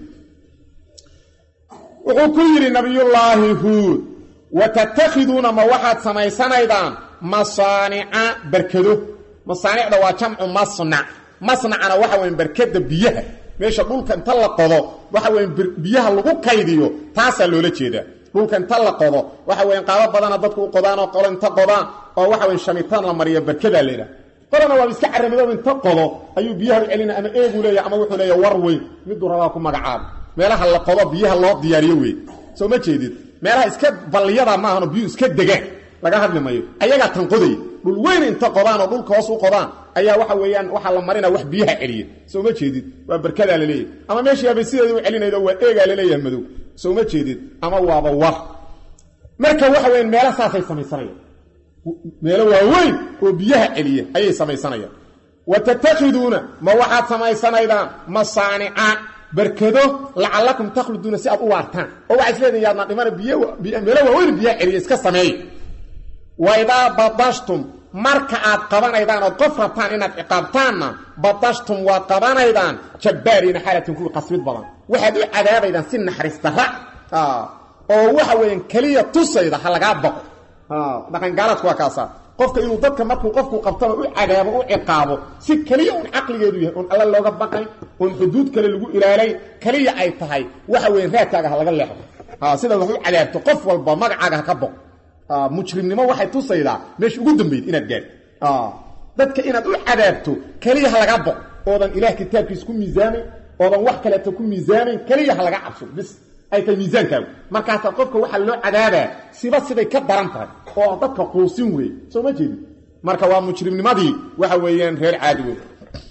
wuxuu ku yidhi nabiyullaahi huud wa tattakhiduuna ma waxaad samaysanaydaan masaanica barkado masaanicda waa jamcu masnac masnacana waxa weyan barkada biyaha meesha dhulka inta la qodo waxa weyan biyaha lagu kaydiyo taasaa loola jeedaa dhulka inta la qodo waxa weyan qaabo badana dadku u qodaan oo qolo inta qodaan oo waxa weyan shamitaan la mariya barkadaa leedaha qolana waaba iska caramidoba inta qodo ayuu biyaha u celina ama eegu leeya ama wuxuu leeya war weyn miduu rabaa ku magacaabo meelaha la qodo biyaha loo diyaariyo wey soo ma jeedid meelaha iska balliyada maahano biyuu iska degaan laga hadli mayo ayagaa tan qoday dhul weyn inta qodaan oo dhulka hoos u qodaan ayaa waxa weeyaan waxaa la marina wax biyaha celiya soo ma jeedid waa barkadaa laleeyahy ama meeshiiabay sideeda u celinaydo waa eegaa laleeyahay madow soo ma jeedid ama waaba war marka waxa weyan meela saasay samaysanayaan meelo waaweyn oo biyaha celiya ayay samaysanayaan wa tattakhiduuna ma waxaad samaysanaydaan masaanica barkado lacallakum takhluduuna si aad u waartaan oo waxaa isleedahin yaadna dhimana bimeelo waaweyn biyaha celiya iska sameeya waidaa badashtum marka aad qabanaydaan ood qof rabtaan inaad ciqaabtaanna badashtum waad qabanaydaan jabbaariina xaalatin kuwii qasbid badan waxaad u cadaabaydaan si naxariis darra oo waxa weeyaan keliya tusayda ha lagaa baqo dhaqangaaladku waa kaasaa qofka inuu dadka markuu qofku qabtaba u cadaabo u ciqaabo si keliya un caqligeedu yahay oon alla looga baqayn oon xuduud kale lagu ilaalayn keliya ay tahay waxa weyan raadkaaga ha laga leexdo sidaad wax u cadaabto qof walba magacaaga ha ka boq mujrimnimo waxay tusaydaa meesha ugu dambayd inaad gaadh dadka inaad u cadaabto keliya ha laga boq oodan ilaah kitaabkiisa ku miisaamayn oodan wax kaleeto ku miisaamayn keliya ha laga cabso bis ay tahay miisaankaagu markaasaa qofka waxaa loo cadaabaa siba siday ka daran tahay oo dadka quusin weeye soo ma jeedin marka waa mujrimnimadii waxa weeyaan reer caadi wey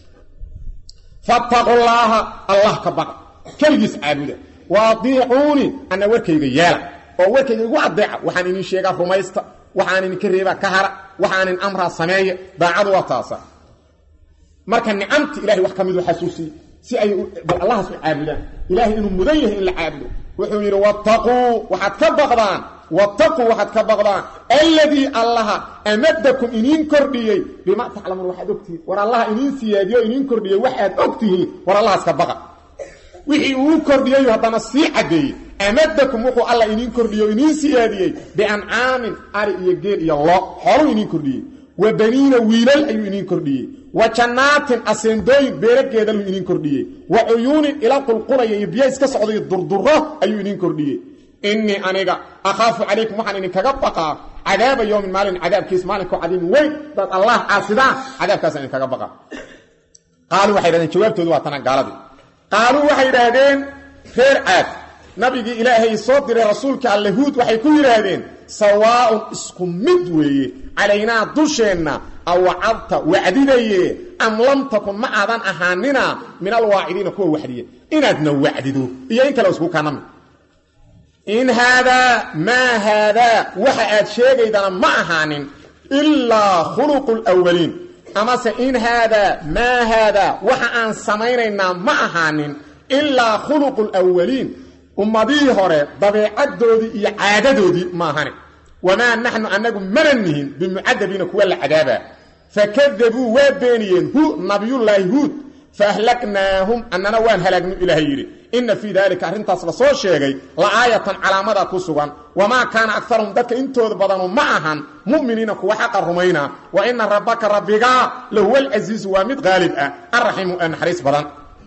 fattaqullaaha allah ka baqa keligiis caabuda wa adiicuuni anna warkayga yeela oo warkayga igu adeeca waxaan idin sheegaa rumaysta waxaan idinka reebaa ka hara waxaanin amraa sameeya daacadu waa taasa marka nicamti ilahay wax ka midu xasuusiye si ay bal allahas u caabudaan ilahay inuu mudan yahay in la caabudo wuxuu yidhi wattaquu waxaad ka baqdaan wattaquu waxaad ka baqdaan alladii allaha amadakum iniin kordhiyey bimaa taclamuun waxaad ogtihiin war allaha iniin siyaadiyo iniin kordhiyey waxaad ogtihiin war allahaas ka baqa wixii uu kordhiyeyu haddana sii caddeeyey amadakum wuxuu alla iniin kordhiyey o iniin siyaadiyey biancaamin ari iyo geel iyo lo xooluu iniin kordhiyey wa baniina wiilal ayuu iniin kordhiyey wa jannaatin aseendooyin beerageedaluu iniin kordhiyey wa cuyuunin ila qulqulaya iyo biyo iska socdayo durduro ayuu iniin kordhiyey innii aniga akhaafu calaykum waxaan idinkaga baqaa cadaaba yowmin maalin cadaabkiis maalinkoo cadiimin weyn dad allah caasidaan cadaabkaasaan idinkaga baqaa qaaluu waxay dhahdeen jawaabtoodu waa tana gaaladii qaaluu waxay idhaahdeen reer caad nabigii ilaahay soo diray rasuulka alle huud waxay ku yidhaahdeen sawaaun isku mid weeye calaynaa dusheenna awacadta wacdidaye am lam takun ma aadan ahaanina min alwaacidiina kuwa waxdiya inaadna wacdido iyo in kale isku kanami in haadaa maa haadaa waxa aad sheegaydana ma ahaanin ilaa khuluqu lwaliin amase in haadaa maa haadaa waxa aan samaynaynaa ma ahaanin ilaa khuluqu lwaliin ummadihii hore dabeecaddoodii iyo caadadoodii maahane wamaa naxnu annagu mana nihin bimucadabiina kuwa la cadaabaa fakadabuu waa beeniyeen hu nabiyullaahi huud faahlaknaahum annana waan halaagnu ilaahay yidhi inna fii daalika arrintaas la soo sheegay la aayatan calaamada ku sugan wamaa kaana akarahum dadka intooda badanu ma ahan mu'miniina kuwa xaqa rumayna wa ina rabbaka rabbigaa lahuwa alcasiizu waa mid qaalib ah arraxiimu ee naxariis badan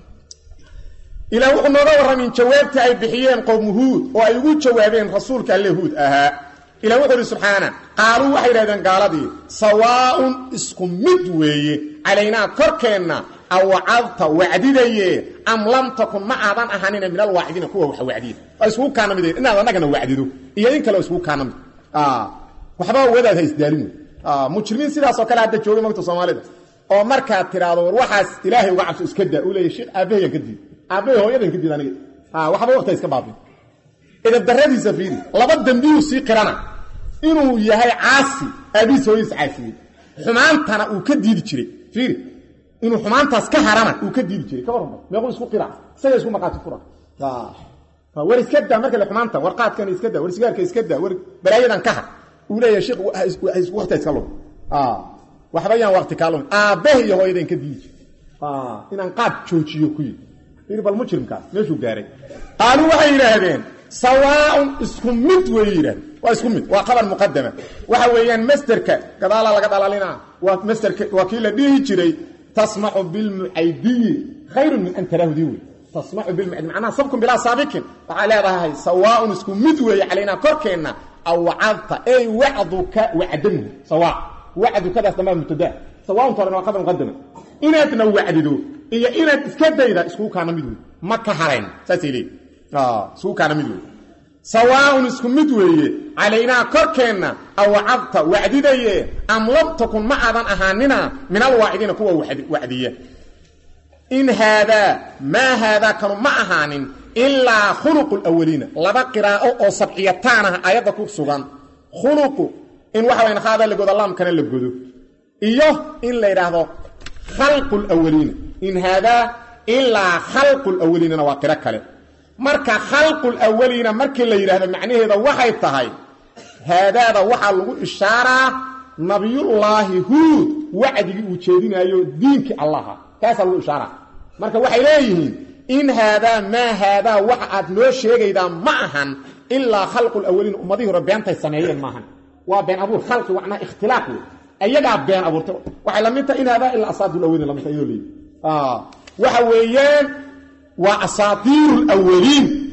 ilaah wuxuu nooga warramin jawaabta ay bixiyeen qowmu huud oo ay ugu jawaabeen rasuulka alle huud ahaa ilah wuxuu idhi subxaana qaaluu waxay idhahdeen gaaladii sawaaun isku mid weeye calaynaa korkeenna awacadta wacdidaye am lam takun ma aadan ahanina min alwaacidiina kuwa wax wacdiya waa iskugu kaana mid inaad annagana wacdido iyo in kale iskugu kaana mid waxba wadaad ha isdaalin wey mujrimiin sidaasoo kale hadda joogay magta soomaalida oo markaad tidhaahdo war waxaas ilaahay uga cabso iska daa uu leeya sheekh aabahayaan ka diid aabbahay hooyadan ka diid aniga waxba waqta iska baabin idabdaradiisa fiiri laba dembiyuu sii qirana inuu yahay caasi aabihiis hooyadiis caasiyey xumaantana uu ka diidi jiray fiiri inuu xumaantaas ka harana uu ka diidi jiray ka warrama meequu isku qira isaga isku maqaati fura war iska daa marka le xumaanta war qaadkan iska daa war sigaarka iska daa war balaayadan ka har uu leeyahay sheekh waqti iska lum waxba yaan waqti kaa lum aabbaha iyo hooyadan ka diidi jiray inaan qaad joojiyo ku yidhi fiiri bal mujrimkaas meeshuu gaaray qaaluu waxay yidhaahdeen sawaaun isku mid way yidhahdeen waa isku mid waa qabar muqadama waxa weeyaan masderka gadaalaa laga dhalalina waa masderka waa kii la dhihi jiray tasmacu bilmucaydiyi khayrun min an taraahudii wey tasmacu bilmucaydi macnaha sabkun bilaa saabikin waxaa leedahay sawaaun isku mid weeye calaynaa korkeenna awcadta ey wacduka wacdamuhu sawaa wacdukadaas dambaa mubtadaa sawaaun torena waa qabar muqadama inaadna wacdido iyo inaad iska dayda iskugu kaana mid wey ma ka harayn saasay leeyihi iskugu kaana mid wey sawaaun isku mid weeye calaynaa korkeenna awcadta wacdidaye am lam takun ma aadan ahaanina min alwaacidiina kuwa wacdiya in haadaa maa haadaa kanu ma ahaanin ilaa khuluqu lwaliina laba qiraa'o oo sabciyataan ah aayadda ku sugan khuluqu in waxa wayan haada la godo laamkana la godo iyo in la yidhaahdo khalqu lwaliina in haadaa ilaa khalqu lwaliinana waa qiro kale marka khalqul awaliina markii la yidhaahdo macnaheeda waxay tahay haadaada waxaa lagu ishaaraa nabiyullaahi huud wacdigii uu jeedinaayo diinkii allaha kaasaa lagu ishaaraa marka waxay leeyihiin in haadaa maa haadaa waxa aad noo sheegaydaa ma ahan ilaa khalqul awaliin ummadihii hore beentay sameeyeen maahan waa been abuur khalqi macnaa ikhtilaaq wey ayagaa been abuurtay waxay la mid tahay in haadaa ilaa asaadul awaliin lamid tahay iyadoo leeyihi waxa weeyaan waa asaatiiru lwaliin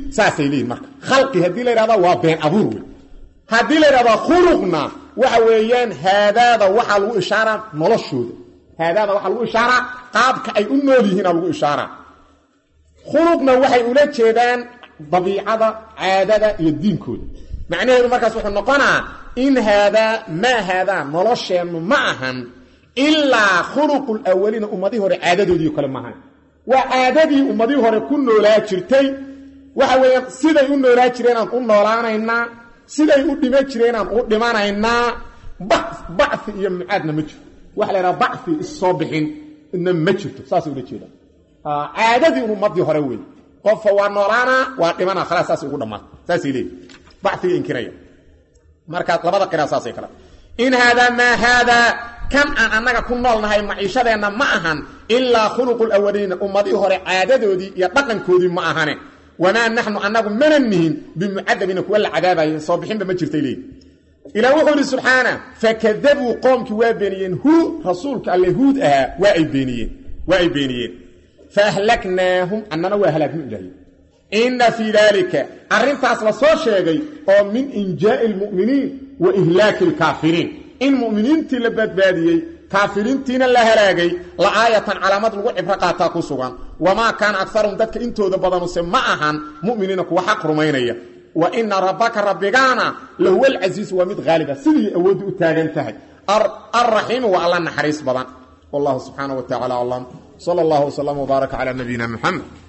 saasay leeyihin marka khalqi haddii la yidhahda waa been abuur wey haddii la yidhahdaa khuluqna waxa weeyaan haadaada waxaa lagu ishaaraa noloshooda haadaada waxaa lagu ishaaraa qaabka ay u nool yihiina lagu ishaaraa khuluqna waxay ula jeedaan dabiicada caadada iyo diinkooda macnaheedu markaas wuxuu noqonaa in haadaa maa haadaa nolosheennu ma ahan ilaa khuluqu lawaliina ummadihii hore caadadoodii kale maahan waa caadadii ummadihii hore ku noolaa jirtay waxa weeyaan siday u noolaa jireenaan u noolaanaynaa siday u dhima jireenaan u dhimanaynaa bacfi iyo mucaadna ma jirto waxa la yidhaha bacfi issoo bixin na ma jirto saasay ula jeedaan caadadii un ummadii hore wey qofka waa noolaana waa dhimana khalaas saasay ugu dhammaata saasay leeyihin bacfiga inkiraya marka labada qira saasay kala in haadaa maa haadaa kan aan annaga ku noolnahay maciishadeenna ma ahan ilaa khuluqu lawaliina ummadii hore caadadoodii iyo dhaqankoodii ma ahane wamaa naxnu annagu mana nihin bimucadabiina kuwa la cadaabaye soo bixinba ma jirtay leeyihi ilaa wuxuu idhi subxaana fakadabuu qoomkii waa beeniyeen hu rasuulka alle huud ahaa waa ay beeniyeen waa ay beeniyeen faahlaknaahum annana waa halaagnu ilaahay inna fii daalika arrintaas la soo sheegay oo min injaa'i lmu'miniin wa ihlaaki alkaafiriin in mu'miniintii la badbaadiyey kaafiriintiina la halaagay la aayatan calaamad lagu cibro qaataa ku sugan wamaa kaana akarum dadka intooda badanuse ma ahan mu'miniina kuwa xaq rumaynaya wa ina rabbaka rabbigaana lahuwa alcasiisu waa mid haaliba sidii awooddu u taagan tahay alraxiimu waa alla naxariis badan wallahu subxaana wa tacala aclam sala allahu wslam wbaaraka cala nabiyina muxamed